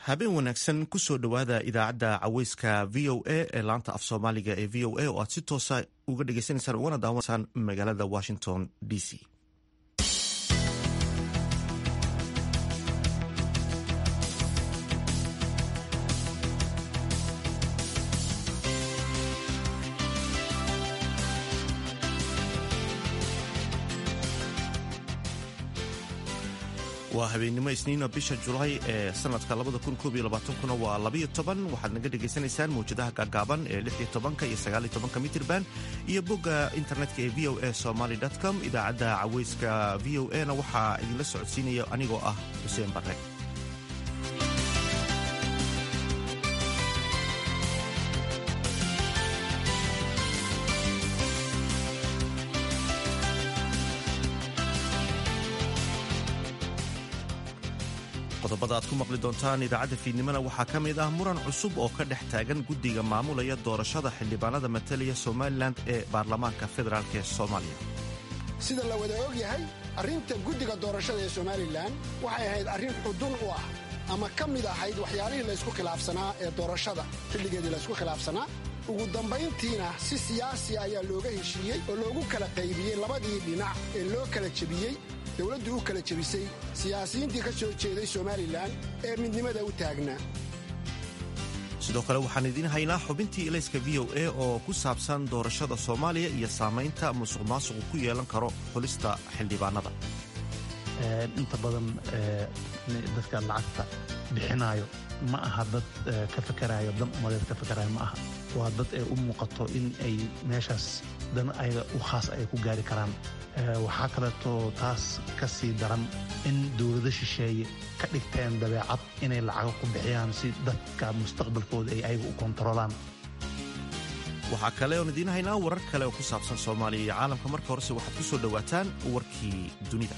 habeen wanaagsan kusoo dhowaada idaacadda caweyska v o a ee laanta af soomaaliga ee v o a oo aad si toosa uga dhegeysaneysaan ugana daawansaan magaalada washington d c waa habeennimo isniina bisha julaay ee sanadka kuna waa waxaad naga dhegaysanaysaan mawjadaha gaagaaban ee iyo mitirban iyo bogga internetka ee v o a somaly com idaacadda caweyska v o a na waxaa idinla socodsiinaya anigoo ah xuseen barre qodobada aad ku maqli doontaan idaacadda fiidnimona waxaa ka mid ah muran cusub oo ka dhex taagan guddiga maamulaya doorashada xildhibaanada matalaya somalilan ee baarlamaanka federaalk ee soomaaliya sida la wada og yahay arrinta guddiga doorashada ee somalilan waxay ahayd arrin xudun u ah ama ka mid ahayd waxyaalihii laysku khilaafsanaa ee doorashada xilligeedii laysku khilaafsanaa ugu dambayntiina si siyaasi ayaa looga heshiiyey oo loogu kala qaybiyey labadii dhinac ee loo kala jebiyey dowladdu u kala jebisay siyaasiyiintii ka soo jeeday somalilan ee midnimada u taagnaa sidoo kale waxaan idiin haynaa xubintii ilayska v o a oo ku saabsan doorashada soomaaliya iyo saamaynta musuq maasuqu ku yeelan karo xulista xildhibaanada inta badan dadka lacagta bixinaayo ma aha dad ka fakarayo dan umadeed ka fakarayo ma aha waa dad ee u muuqato in ay meeshaas dan ayaga u khaas ay ku gaari karaan waxaa kaleeto taas ka sii daran in dowlado shisheeye ka dhigteen dabeecad inay lacago ku bixiyaan si dadka mustaqbalkooda ay ayaga u kontarolaan waxaa kale oon idiin haynaa warar kale oo ku saabsan soomaaliya iyo caalamka marka horese waxaad ku soo dhowaataan warkii dunida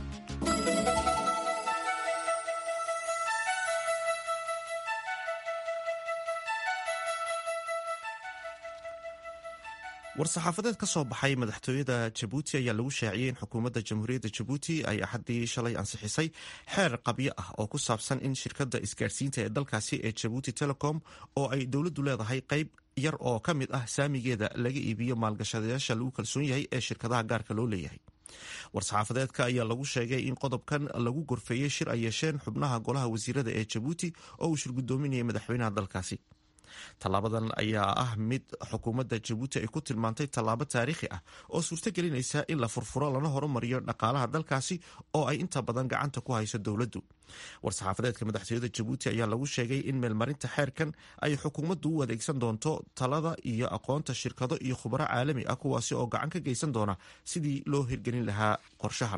war-saxaafadeed ka soo baxay madaxtooyada jabuuti ayaa lagu shaaciyey in xukuumadda jamhuuriyadda jabuuti ay axaddii shalay ansixisay xeer qabyo ah oo ku saabsan in shirkadda isgaarsiinta ee dalkaasi ee jabuuti telecom oo ay dowladdu leedahay qayb yar oo ka mid ah saamigeeda laga iibiyo maalgashadayaasha lagu kalsoon yahay ee shirkadaha gaarka loo leeyahay war-saxaafadeedka ayaa lagu sheegay in qodobkan lagu gorfeeyey shir ay yeesheen xubnaha golaha wasiirada ee jabuuti oo uu shir guddoominayay madaxweynaha dalkaasi tallaabadan ayaa ah mid xukuumadda jabuuti ay ku tilmaantay tallaabo taariikhi ah oo suurto gelinaysa in la furfuro lana horumariyo dhaqaalaha dalkaasi oo ay inta badan gacanta ku hayso dowladdu war-saxaafadeedka madaxtooyada jabuuti ayaa lagu sheegay in meelmarinta xeerkan ay xukuumaddu u adeegsan doonto talada iyo aqoonta shirkado iyo khubaro caalami ah kuwaasi oo gacan ka geysan doona sidii loo hirgelin lahaa qorshahan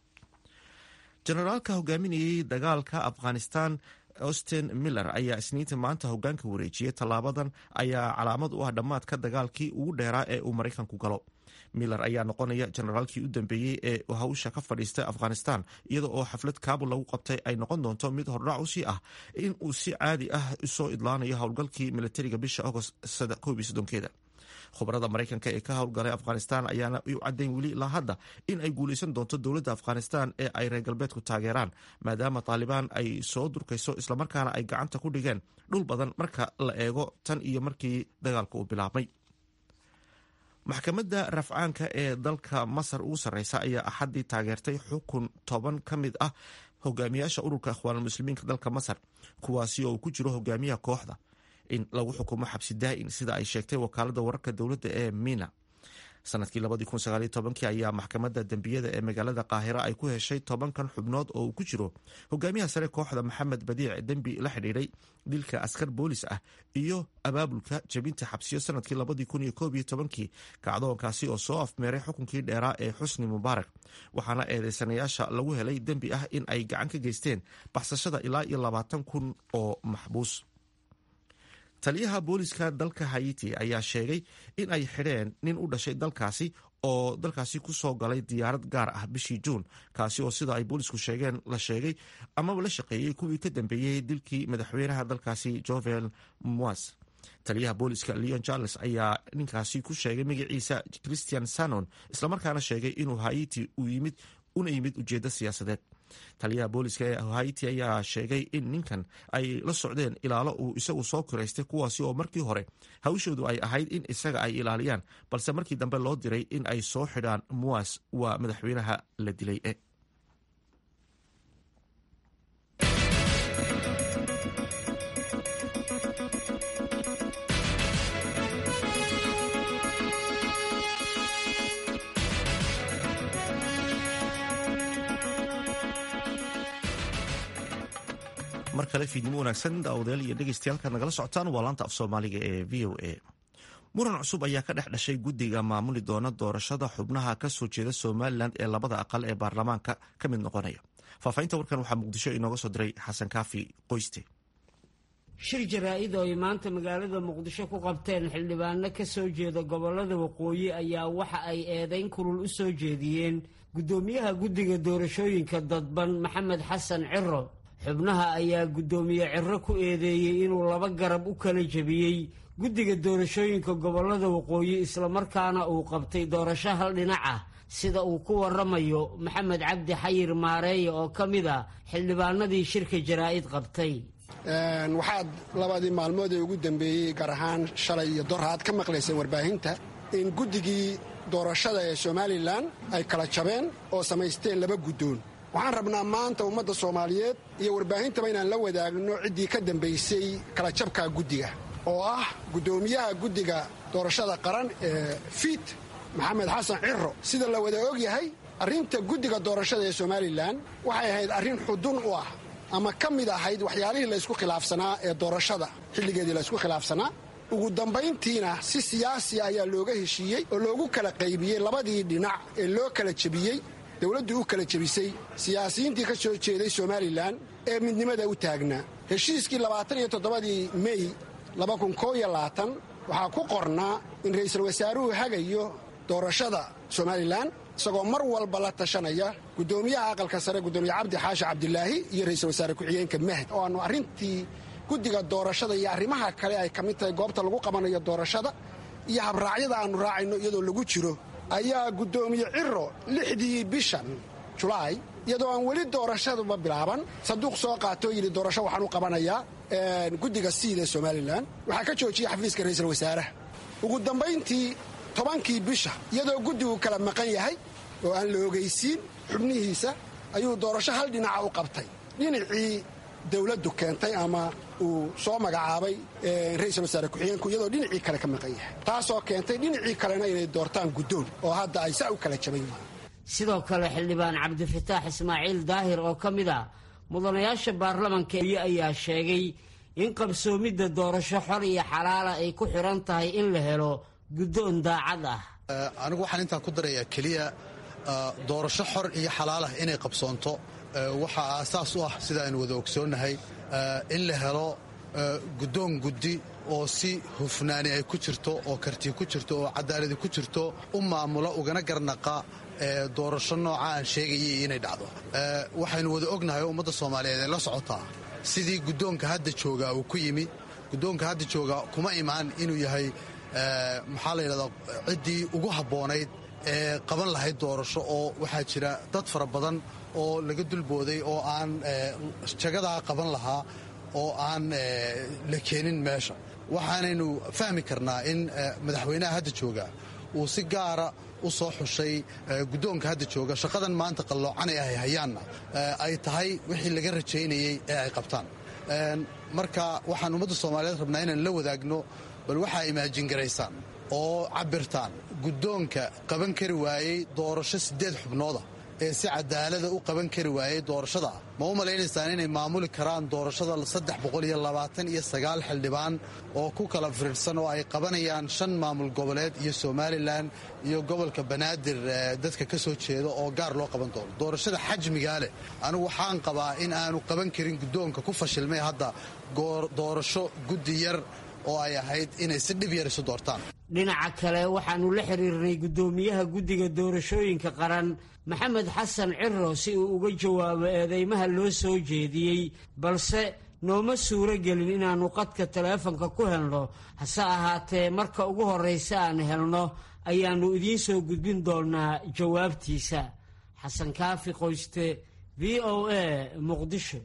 jenaraalka hogaaminayay dagaalka afghanistan austin miller ayaa isniinta maanta hogaanka wareejiyey tallaabadan ayaa calaamad u ah dhammaadka dagaalkii ugu dheeraa ee uu maraykanku galo miller ayaa noqonaya jenaraalkii u dambeeyey ee hawsha ka fadhiistay afghanistan iyada oo xaflad kaabul lagu qabtay ay noqon doonto mid hordhac usii ah in uu si caadi ah usoo idlaanayo howlgalkii militariga bisha agost keeda khubarada maraykanka ee ka howlgalay afghanistan ayaana u caddayn weli ilaa hadda in ay guulaysan doonto dowladda afghanistan ee ay reer galbeedku taageeraan maadaama taalibaan ay soo durkayso islamarkaana ay gacanta ku dhigeen dhul badan marka la eego tan iyo markii dagaalka uu bilaabmay maxkamadda rafcaanka ee dalka masar ugu sarreysa ayaa axaddii taageertay xukun toban ka mid ah hogaamiyaasha ururka ikhwaanulmuslimiinka dalka masar kuwaasi oo uu ku jiro hogaamiyaha kooxda in lagu xukumo xabsi daa'in sida ay sheegtay wakaalada wararka dowladda ee mina sanadkii ayaa maxkamadda dembiyada ee magaalada qaahira ay ku heshay tobankan xubnood oo uu ku jiro hogaamiyaha sare kooxda maxamed badiic dembi la xidhiidhay dilka askar boolis ah iyo abaabulka jebinta xabsiyo sanadkii kacdoonkaasi oo soo afmeeray xukunkii dheeraa ee xusni mubaarak waxaana eedeysanayaasha lagu helay dembi ah in ay gacan ka geysteen baxsashada ilaa iyo labaatan kun oo maxbuus taliyaha booliska dalka hayiti ayaa sheegay in ay xidheen nin u dhashay dalkaasi oo dalkaasi ku soo galay diyaarad gaar ah bishii juun kaasi oo sida ay boolisku sheegeen la sheegay amaba la shaqeeyey kuwii ka dambeeyey dilkii madaxweynaha dalkaasi jovel moas taliyaha booliska leon charles ayaa ninkaasi ku sheegay magaciisa christian sanon islamarkaana sheegay inuu hayiti u yimid una yimid ujeeddo siyaasadeed taliyaha booliska ee haiti ayaa sheegay in ninkan ay la socdeen ilaalo uu isagu soo kiraystay kuwaasi oo markii hore hawshoodu ay ahayd in isaga ay ilaaliyaan balse markii dambe loo diray in ay soo xidhaan muwas waa madaxweynaha la dilay e mar kale fiidnimo wanaagsan daawadayaal iyo dhegeystayaal nagala socotaan waa laanta af soomaaliga ee v o a muran cusub ayaa ka dhex dhashay guddiga maamuli doona doorashada xubnaha ka soo jeeda somalilan ee labada aqal ee baarlamaanka ka mid noqonaya faahfaahinta warkan waxaa muqdisho inooga soo diray xasan kaafi qoyste shir jaraa-id oo ay maanta magaalada muqdisho ku qabteen xildhibaano ka soo jeeda gobolada waqooyi ayaa waxa ay eedayn kulul u soo jeediyeen guddoomiyaha guddiga doorashooyinka dadban maxamed xasan ciro xubnaha ayaa guddoomiye ciro ku eedeeyey inuu laba garab u kala jebiyey guddiga doorashooyinka gobolada waqooyi islamarkaana uu qabtay doorasho hal dhinac ah sida uu ku waramayo maxamed cabdi xayir maareeye oo ka mid a xildhibaanadii shirka jaraa-id qabtay waxaad labadii maalmood ee ugu dambeeyey gaar ahaan shalay iyo dor aad ka maqlayseen warbaahinta in guddigii doorashada ee somalilan ay kala jabeen oo samaysteen laba guddoon waxaan rabnaa maanta ummadda soomaaliyeed iyo warbaahintaba inaan la wadaagno ciddii ka dambaysay kala jabka guddiga oo ah guddoomiyaha guddiga doorashada qaran ee fiit maxamed xasan ciro sida la wada og yahay arrinta guddiga doorashada ee somalilan waxay ahayd arrin xudun u ah ama ka mid ahayd waxyaalihii laysku khilaafsanaa ee doorashada xilligeedii laysku khilaafsanaa ugu dambayntiina si siyaasi ayaa looga heshiiyey oo loogu kala qaybiyey labadii dhinac ee loo kala jebiyey dowladdu u kala jebisay siyaasiyiintii ka soo jeeday somalilan ee midnimada u taagnaa heshiiskii labaatan iyo toddobadii mey waxaa ku qornaa in ra'iisul wasaaruhu hagayo doorashada somalilan isagoo mar walba la tashanaya guddoomiyaha aqalka sare guddoomiye cabdi xaashi cabdilaahi iyo ra'iisul wasaare ku-xigeenka mahd oo aanu arrintii guddiga doorashada iyo arrimaha kale ay ka mid tahay goobta lagu qabanayo doorashada iyo habraacyada aannu raacayno iyadoo lagu jiro ayaa guddoomiye ciro lixdii bishan julaay iyadoo aan weli doorashaduba bilaaban saduuq soo qaatoo yidhi doorasho waxaan u qabanayaa guddiga siid ee somalilan waxaa ka joojiyey xafiiska ra'iisul wasaaraha ugu dambayntii tobankii bisha iyadoo guddigu kala maqan yahay oo aan la ogaysiin xubnihiisa ayuu doorasho hal dhinaca u qabtay dhinacii dowladdu keentay ama uu soo magacaabay ra'iisul wasaare ku-xigeenku iyadoo dhinacii kale ka maqan yahay taasoo keentay dhinacii kalena inay doortaan guddoon oo hadda ay saa u kala jaban yihiin sidoo kale xildhibaan cabdifataax ismaaciil daahir oo ka mid ah mudanayaasha baarlamanka ayaa sheegay in qabsoomidda doorasho xor iyo xalaala ay ku xiran tahay in la helo guddoon daacad ah anigu waxaan intaan ku darayaa keliya doorasho xor iyo xalaalah inay qabsoonto waxaa aasaas u ah sida aynu wada ogsoonnahay in la helo guddoon guddi oo si hufnaani ay ku jirto oo karti ku jirto oo cadaaladi ku jirto u maamula ugana garnaqa doorasho nooca aan sheegayay inay dhacdo waxaynu wada ognahay oo ummadda soomaaliyeed ay la socotaa sidii guddoonka hadda joogaa uu ku yimi guddoonka hadda joogaa kuma imaan inuu yahay maxaa la yidhahdaa ciddii ugu habboonayd ee qaban lahayd doorasho oo waxaa jira dad fara badan oo laga dulbooday oo aan jagadaa qaban lahaa oo aan la keenin meesha waxaanaynu fahmi karnaa in madaxweynaha hadda joogaa uu si gaara u soo xushay guddoonka hadda jooga shaqadan maanta qalloocan ee ay hayaanna ay tahay wixii laga rajaynayey ee ay qabtaan marka waxaan ummadda soomaaliyeed rabnaa inaan la wadaagno bal waxaa imaajin garaysaan oo cabirtaan guddoonka qaban kari waayey doorasho siddeed xubnooda ee si cadaalada u qaban kari waayey doorashada ma u malaynaysaan inay maamuli karaan doorashada saddex boqol iyo labaatan iyo sagaal xildhibaan oo ku kala firirsan oo ay qabanayaan shan maamul goboleed iyo somalilan iyo gobolka banaadir dadka ka soo jeeda oo gaar loo qaban doono doorashada xajmigaa leh anigu waxaan qabaa in aanu qaban karin guddoonka ku fashilmay hadda doorasho guddi yar oo ay ahayd inay si dhib yar isu doortaan dhinaca kale waxaannu la xiriirnay guddoomiyaha guddiga doorashooyinka qaran maxamed xasan ciro si uu uga jawaabo eedeymaha loo soo jeediyey balse nooma suuro gelin inaannu qadka taleefanka ku helno hase ahaatee marka ugu horraysa aan helno ayaannu idiin soo gudbin doonnaa jawaabtiisa xasan kaafi qoyste v o a muqdisho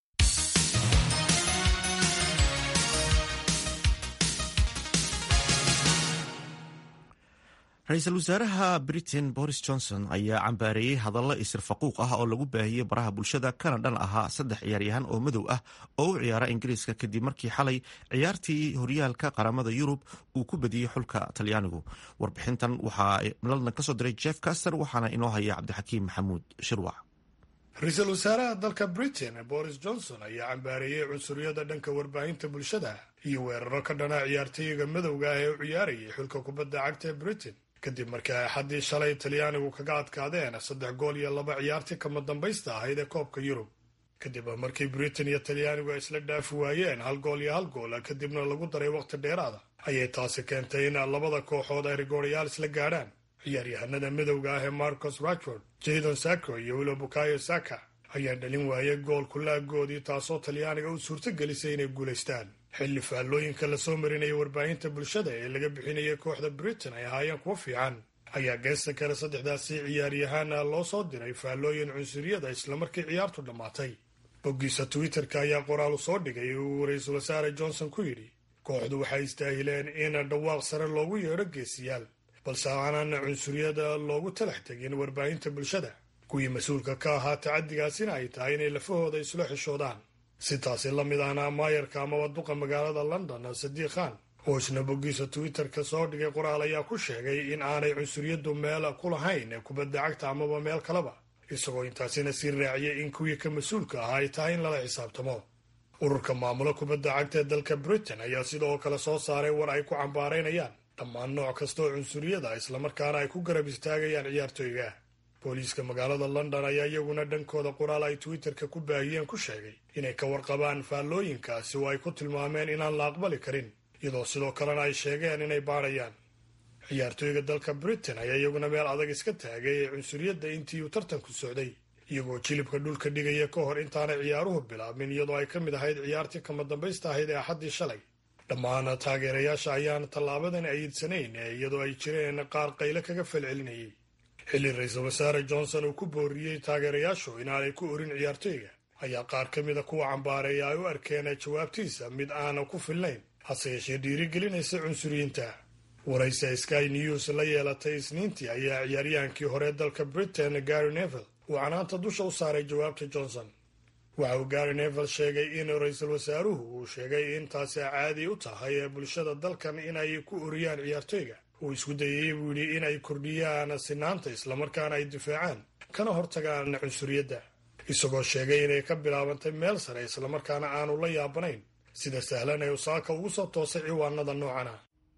ra-iisul wasaaraha britain boris johnson ayaa cambaareeyey hadallo isir faquuq ah oo lagu baahiyey baraha bulshada kana dhan ahaa saddex ciyaaryahan oo madow ah oo u ciyaara ingiriiska kadib markii xalay ciyaartii horyaalka qaramada yurub uu ku badiyey xulka talyaanigu warbixintan waxaa london kasoo diray jeff caster waxaana inoo haya cabdixakiim maxamuud shirwac ra-iisul wasaaraha dalka britain boris johnson ayaa cambaareeyey cunsuriyada dhanka warbaahinta bulshada iyo weeraro ka dhana ciyaartooyiga madowga ah ee u ciyaarayay xulka kubadda cagta ee britain kadib markii ay xaddii shalay talyaanigu kaga adkaadeen saddex gool iyo laba ciyaartii kama dambaysta ahayd ee koobka yurub kadib markii britain iyo talyaanigu ay isla dhaafi waayeen hal gool iyo hal gool kadibna lagu daray wakhti dheeraada ayay taasi keentay in labada kooxood ay rigooryaal isla gaadhaan ciyaaryahanada midowga ah ee marcos rashford jadon sacco iyo wilo bukayo saka ayaa dhalin waayay gool kulaagoodii taasoo talyaaniga u suurto gelisay inay guulaystaan xilli faallooyinka lasoo marinaya warbaahinta bulshada ee laga bixinayay kooxda britain ay ahaayeen kuwo fiican ayaa geesta kale saddexdaasi ciyaaryahaana loo soo diray faallooyin cunsuriyada islamarkii ciyaartu dhammaatay boggiisa twitter-ka ayaa qoraalu soo dhigay uu ra-iisul wasaare johnson ku yidhi kooxdu waxay istaahileen in dhawaaq sare loogu yeedho geesiyaal balse aanan cunsuriyada loogu talax tegin warbaahinta bulshada kuwii mas-uulka ka ahaa tacaddigaasina ay tahay inay lafahooda isla xishoodaan si taasi la mid ahna maayarka amaba duqa magaalada london sadiiq khan oo isna boggiisa twitter-ka soo dhigay qoraal ayaa ku sheegay in aanay cunsuriyadu meel ku lahayn kubadda cagta amaba meel kaleba isagoo intaasina sii raaciyay in kuwii ka mas-uulka ahaa ay tahay in lala xisaabtamo ururka maamulo kubadda cagta ee dalka britain ayaa sidoo kale soo saaray war ay ku cambaaraynayaan dhammaan nooc kastaoo cunsuriyada islamarkaana ay ku garab istaagayaan ciyaartooyga booliiska magaalada london ayaa iyaguna dhankooda qoraal ay twitter-ka ku baahiyeen ku sheegay inay ka warqabaan faallooyinkaasi oo ay ku tilmaameen inaan la aqbali karin iyadoo sidoo kalena ay sheegeen inay baadhayaan ciyaartooyga dalka britain ayaa iyaguna meel adag iska taagay ee cunsuriyadda intii uu tartanku socday iyagoo jilibka dhulka dhigaya ka hor intaanay ciyaaruhu bilaabmin iyadoo ay ka mid ahayd ciyaartii kama dambaysta ahayd ee axaddii shalay dhammaan taageerayaasha ayaan tallaabadan ayidsanayn iyadoo ay jireen qaar qayle kaga falcelinayay xilli ra-iisul wasaare johnson uu ku booriyey taageerayaashu inaanay ku orin ciyaartooyga ayaa qaar ka mida kuwa cambaareeya ay u arkeen jawaabtiisa mid aana ku filnayn hase yeeshee dhiirigelinaysa cunsuriyiinta waraysa sky news la yeelatay isniintii ayaa ciyaaryahankii hore dalka britain gary nevel uu canaanta dusha u saaray jawaabta johnson waxa uu gary nevel sheegay in ra-iisul wasaaruhu uu sheegay in taasi caadi u tahay ee bulshada dalkan inay ku oriyaan ciyaartooyga uu isku dayay buu yidhi in ay kordhiyaan sinaanta islamarkaana ay difaacaan kana hortagaan cunsuriyadda isagoo sheegay inay ka bilaabantay meel sare islamarkaana aanu la yaabanayn sida sahlan ee usaaka ugu soo toosay ciwaanada noocana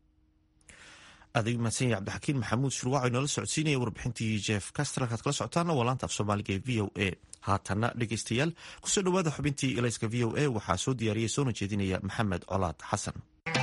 adig mahadsan yahay cabdixakiin maxamuud shurwac oo inoola socodsiinaya warbixintii jeef castra kaad kala socotaana waa laanta af soomaaliga ee v o a haatanna dhegeystayaal kusoo dhowaada xubintii elayska v o a waxaa soo diyaariyay soona jeedinaya maxamed colaad xasan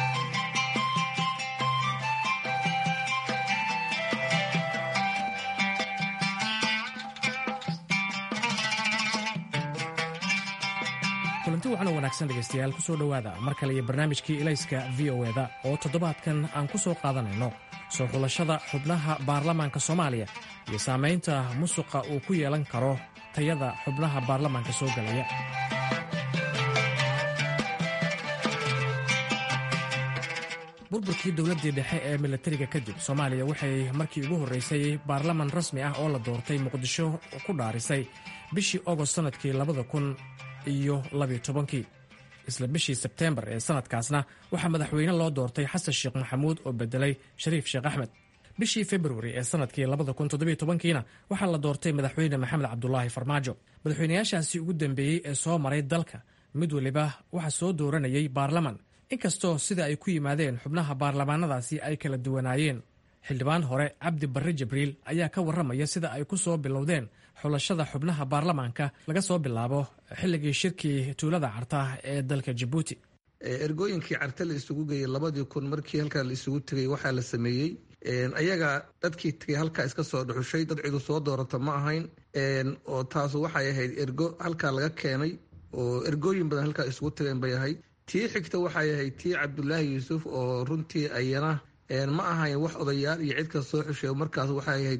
kulanti waxaana wanaagsan dhegaystayaal ku soo dhowaada mar kale iyo barnaamijkii elayska v o eda oo toddobaadkan aan ku soo qaadanayno soo xulashada xubnaha baarlamaanka soomaaliya iyo saamaynta musuqa uu ku yeelan karo tayada xubnaha baarlamaanka soo galaya burburkii dowladdii dhexe ee milatariga kadib soomaaliya waxay markii ugu horraysay baarlaman rasmi ah oo la doortay muqdisho ku dhaarisay bishii ogost sannadkii labada kun iyo labiyo tobankii isla bishii sebteembar ee sanadkaasna waxaa madaxweyne loo doortay xasan sheekh maxamuud oo bedelay shariif sheekh axmed bishii februari ee sanadkii labada kun toddobiyo tobankiina waxaa la doortay madaxweyne maxamed cabdulaahi farmaajo madaxweynayaashaasi ugu dambeeyey ee soo maray dalka mid weliba waxaa soo dooranayay baarlaman inkastoo sida ay ku yimaadeen xubnaha baarlamaanadaasi ay kala duwanaayeen xildhibaan hore cabdi barre jibriil ayaa ka warramaya sida ay ku soo bilowdeen xulashada xubnaha baarlamaanka laga soo bilaabo xilligii shirkii tuulada carta ee dalka jabuuti ergooyinkii carte la isugu geeyey labadii kun markii halkaa la isugu tegay waxaa la sameeyey ayaga dadkii tegay halkaa iska soo dhuxushay dad cidu soo doorata ma ahayn oo taasu waxay ahayd ergo halkaa laga keenay oo ergooyin badan halkaa isugu tageen bay ahayd tii xigta waxay ahayd tii cabdulaahi yuusuf oo runtii ayana ma ahayn wax odayaal iyo cid ka soo xushay markaas waxay ahayd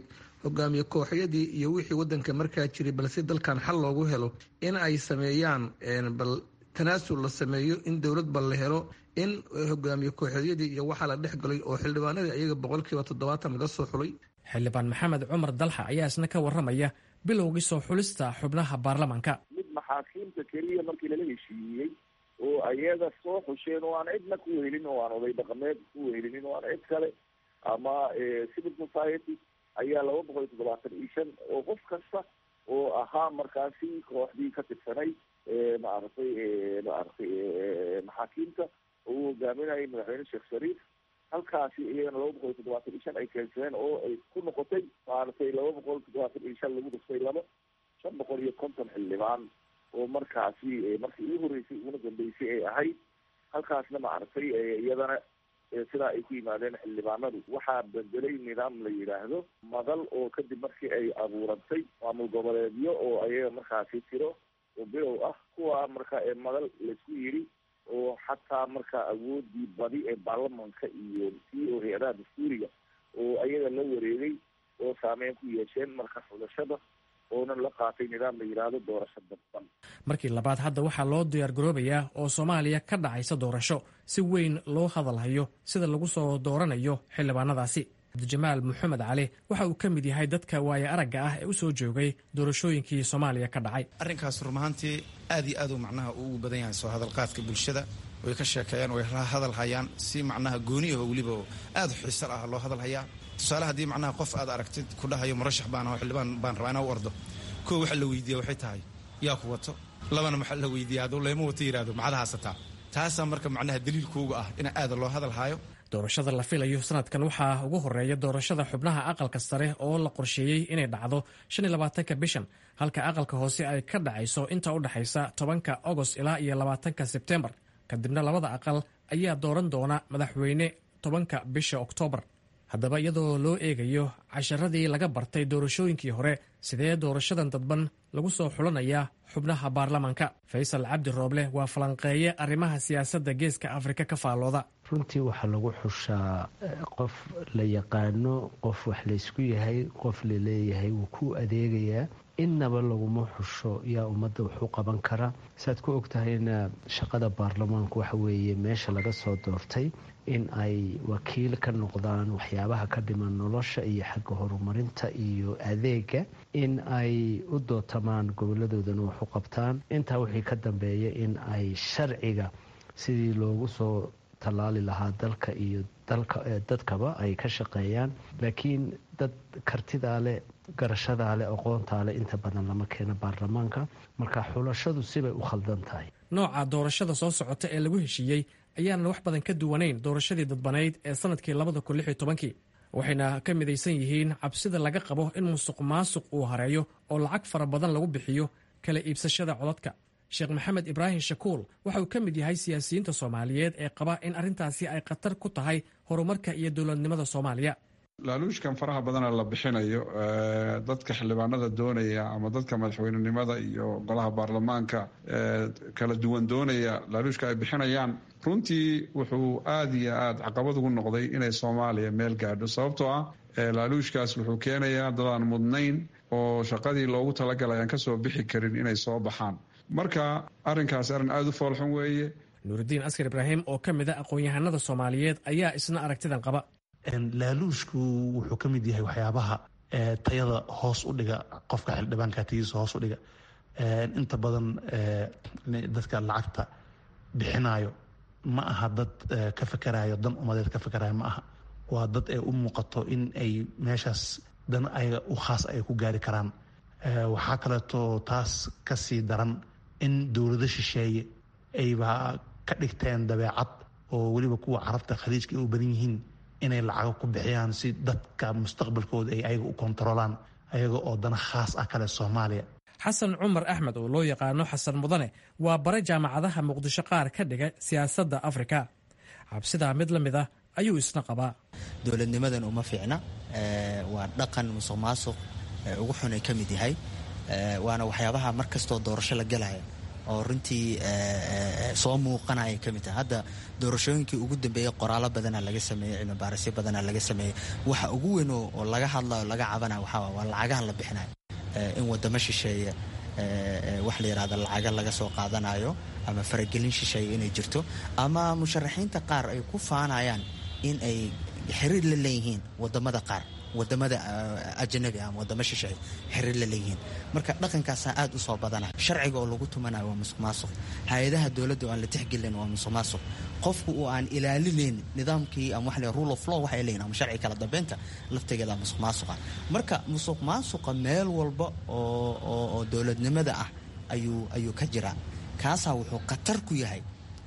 hogaamiye kooxyadii iyo wixii wadanka markaa jiray balse dalkan xal loogu helo in ay sameeyaan bal tanaasul la sameeyo in dowlad bal la helo in hogaamiye kooxeedyadii iyo waxaa la dhex galay oo xildhibaanadii ayaga boqolkiiba toddobaatan laga soo xulay xildhibaan maxamed cumar dalxa ayaa isna ka warramaya bilowgii soo xulista xubnaha baarlamaanka mid maxaakiimta keliya markii lala heshiiyey oo ayaga soo xusheen oo aan cidna ku wehelin oo aan oday dhaqameed ku wehelinin oo aan cid kale ama civil society ayaa laba boqol iyo toddobaatan iyo shan oo qof kasta oo ahaa markaasi kooxdii ka tirsanay maaragtay maaragtay maxaakiimta oo uu hogaaminayay madaxweyne sheekh shariif halkaasi iyagana laba boqol iyo toddobaatan iyo shan ay keensadeen oo ay ku noqotay maaragtay laba boqol toddobaatan iyo shan lagu dhuftay laba shan boqol iyo konton xildhibaan oo markaasi markii ugu horreysay uguna dambeysay ay ahayd halkaasna maaragtay iyadana sidaa ay ku yimaadeen xildhibaanadu waxaa bedelay nidaam la yidhaahdo madal oo kadib markii ay abuurantay maamul goboleedyo oo ayaga markaasi tiro oo bilow ah kuwa marka madal laisku yidhi oo xataa marka awoodii badi ee baarlamanka iyo tii oo hay-adaha dastuuriga oo ayaga la wareegay oo saameyn ku yeesheen marka xulashada oonan la qaatay nidaam la yidhaahdo doorasho dadban markii labaad hadda waxaa loo diyaargaroobayaa oo soomaaliya ka dhacaysa doorasho si weyn loo hadalhayo sida lagu soo dooranayo xildhibaanadaasi cabdijamaal maxamed cali waxa uu ka mid yahay dadka waaye aragga ah ee u soo joogay doorashooyinkii soomaaliya ka dhacay arrinkaas rumahaantii aad iyo aad uu macnaha ugu badan yahay soo hadalqaadka bulshada way ka sheekeeyaan way hadal hayaan si macnaha gooni aho weliba aad xiisal ah loo hadal hayaa tusaale haddii macnaha qof aad aragtid ku dhahayo murashax baan aho xildhibaan baan rabaa inaa u ordo koo waxa la weydiiya waxay tahay yaa ku wato labana maxaa la weydiiya hadduu leema wato yidhahdo macada haasataa taasaa marka macnaha daliilkooga ah in aada loo hadal haayo doorashada la filayo sanadkan waxaa ugu horeeya doorashada xubnaha aqalka sare oo la qorsheeyey inay dhacdo shan iyo labaatanka bishan halka aqalka hoose ay ka dhacayso inta u dhexaysa tobanka agost ilaa iyo labaatanka sebtembar kadibna labada aqal ayaa dooran doona madaxweyne tobanka bisha oktoobar haddaba iyadoo loo eegayo casharadii laga bartay doorashooyinkii hore sidee doorashadan dadban lagu soo xulanayaa xubnaha baarlamaanka faysal cabdi rooble waa falanqeeye arrimaha siyaasadda geeska afrika ka faallooda runtii waxaa lagu xushaa qof la yaqaano qof wax laysku yahay qof laleeyahay wuu ku adeegayaa innaba laguma xusho yaa ummadda waxu qaban kara saaad ku ogtahayna shaqada baarlamaanku waxa weeye meesha laga soo doortay in ay wakiil ka noqdaan waxyaabaha ka dhiman nolosha iyo xagga horumarinta iyo adeega in ay u dootamaan goboladoodana wax u qabtaan intaa wixii ka dambeeya in ay sharciga sidii loogu soo tallaali lahaa dalka iyo dadkaba ay ka shaqeeyaan laakiin dad kartidaa leh garashadaa leh aqoontaa leh inta badan lama keeno baarlamaanka marka xulashadu sibay u khaldan tahay nooca doorashada soo socota ee lagu heshiiyey ayaanan wax badan ka duwanayn doorashadii dadbanayd ee sanadkii labada kun lix iyo tobankii waxayna ka midaysan yihiin cabsida laga qabo in musuq maasuq uu hareeyo oo lacag fara badan lagu bixiyo kala iibsashada codadka sheekh maxamed ibraahim shakuul waxa uu ka mid yahay siyaasiyiinta soomaaliyeed ee qaba in arrintaasi ay khatar ku tahay horumarka iyo dowladnimada soomaaliya laaluushkan faraha badana la bixinayo dadka xildhibaanada doonaya ama dadka madaxweynenimada iyo golaha baarlamaanka kala duwan doonaya laaluushka ay bixinayaan runtii wuxuu aada iyo aada caqabad ugu noqday inay soomaaliya meel gaadho sababtoo ah laaluushkaas wuxuu keenayaa dadaan mudnayn oo shaqadii loogu talagalay aan kasoo bixi karin inay soo baxaan marka arrinkaas arrin aada u foolxun weeye nuuridiin askar ibraahim oo ka mid a aqoon-yahanada soomaaliyeed ayaa isna aragtidan qaba laaluushku wuxuu ka mid yahay waxyaabaha tayada hoos u dhiga qofka xildhibaanka tayadiisa hoos u dhiga inta badan dadka lacagta bixinayo ma aha dad ka fakarayo dan umadeed ka fakarayo ma aha waa dad ay u muuqato in ay meeshaas dan ayaga u khaas ay ku gaari karaan waxaa kaleeto taas ka sii daran in dowlado shisheeye ayba ka dhigteen dabeecad oo weliba kuwa carabta khaliijka ay u badan yihiin inay lacago ku bixiyaan si dadka mustaqbalkooda ay ayaga u kontaroolaan ayaga oo dana khaas ah kale soomaaliya xasan cumar axmed oo loo yaqaano xasan mudane waa bare jaamacadaha muqdisho qaar ka dhiga siyaasadda afrika cabsidaa mid la mid ah ayuu isna qabaa dowladnimadan uma fiicna waa dhaqan musuq maasuq ugu xun ay ka mid yahay waana waxyaabaha mar kastoo doorasho la gelaya oo runtii soo muuqanaya ka mid tahay hadda doorashooyinkii ugu dambeeyey qoraalo badana laga sameeyey cilmi baarisyo badana laga sameeyey waxa ugu weyn oo laga hadlayo laga cabanayo waxaa waa lacagaha la bixinayo in wadamo shisheeye wax la yidhahda lacaga laga soo qaadanayo ama faragelin shisheeye inay jirto ama musharaxiinta qaar ay ku faanayaan in ay xiriir la leeyihiin wadamada qaar wadamada ajanabi ama wadamo shisheeye xiriir la leeyihiin marka dhaqankaasaa aad u soo badana sharciga oo lagu tumanayo waa musuq maasuq hay-adaha dowladda oo aan la tixgelin waa musuq maasuq qofku oo aan ilaalinayn nidaamkii ama wax rule of law waxay leeyihin ama sharci kala dambeynta laftegeeda musuq maasuqa marka musuq maasuqa meel walba oo oo dowladnimada ah ayuu ayuu ka jiraa kaasaa wuxuu khatar ku yahay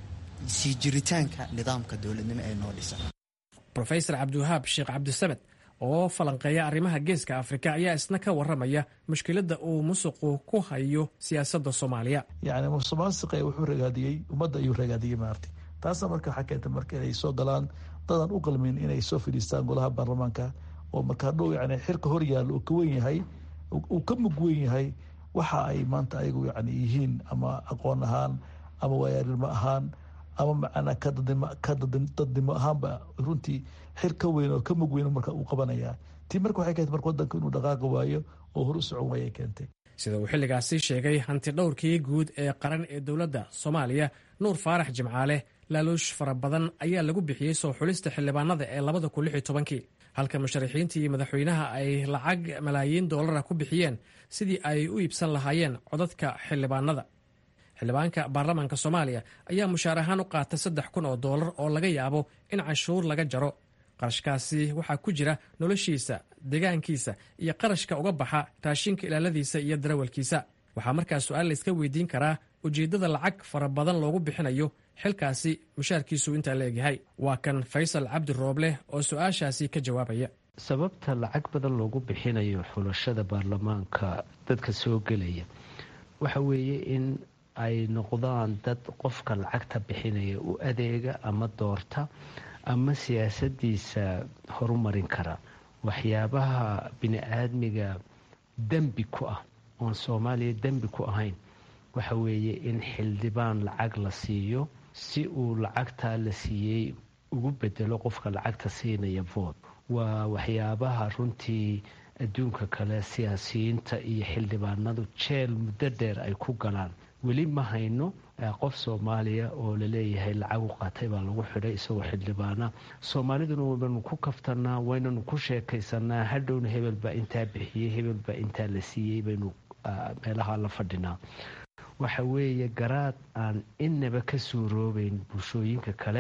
sii jiritaanka nidaamka dowladnimo ee noo dhisan rofesor cabdiwahaab sheekh cabdisamed oo falanqeeya arrimaha geeska afrika ayaa isna ka waramaya mushkiladda uu musuqu ku hayo siyaasadda soomaaliya yacni musuq maasuqa wuxuu ragaadiyey ummadda ayuu ragaadiyey maarti taasna marka waxaa keenta marka inay soo galaan dadaan u qalmin inay soo fadhiistaan golaha baarlamaanka oo markaa dhow yani xilka hor yaalla uu ka wen yahay uu ka mug wen yahay waxa ay maanta ayagu yani yihiin ama aqoon ahaan ama waayaarnimo ahaan ama macnaa ka dadnimo ahaanba runtii xil ka weyn oo ka mug weyn marka uu qabanaya tii marka waxay keentay marka wadanka inuu dhaqaaqi waayo oo hor u socon waayay keentay sida uu xilligaasi sheegay hanti dhowrkii guud ee qaran ee dowladda soomaaliya nuur faarax jimcaale laaluush fara badan ayaa lagu bixiyey soo xulista xildhibaanada ee labada kun lix iyo tobankii halka musharaxiintii iyo madaxweynaha ay lacag malaayiin doolara ku bixiyeen sidii ay u iibsan lahaayeen codadka xildhibaanada xildhibaanka baarlamaanka soomaaliya ayaa mushaar ahaan u qaata saddex kun oo doolar oo laga yaabo in canshuur laga jaro qarashkaasi waxaa ku jira noloshiisa deegaankiisa iyo qarashka uga baxa raashinka ilaaladiisa iyo darawalkiisa waxaa markaa su-aal layska weydiin karaa ujeeddada lacag fara badan loogu bixinayo xilkaasi mushaarkiisu intaa la egyahay waa kan faysal cabdi rooble oo su-aashaasi ka jawaabaya sababta lacag badan loogu bixinayo xulashada baarlamaanka dadka soo gelaya waxa weeye in ay noqdaan dad qofka lacagta bixinaya u adeega ama doorta ama siyaasadiisa horumarin kara waxyaabaha bini-aadmiga dembi ku ah oon soomaaliya dembi ku ahayn waxa weeye in xildhibaan lacag la siiyo si uu lacagtaa la siiyey ugu bedelo qofka lacagta siinaya vood waa waxyaabaha runtii adduunka kale siyaasiyiinta iyo xildhibaanadu jeel muddo dheer ay ku galaan weli ma hayno qof soomaaliya oo laleeyahay lacag u qaatay baa lagu xidhay isagoo xildhibaana soomaaliduna waynanu ku kaftanaa waynanu ku sheekaysanaa hadhowna hebel baa intaa bixiyey hebel baa intaa la siiyey baynu meelaha la fadhinaa waxa weeye garaad aan inaba ka suuroobeyn bulshooyinka kale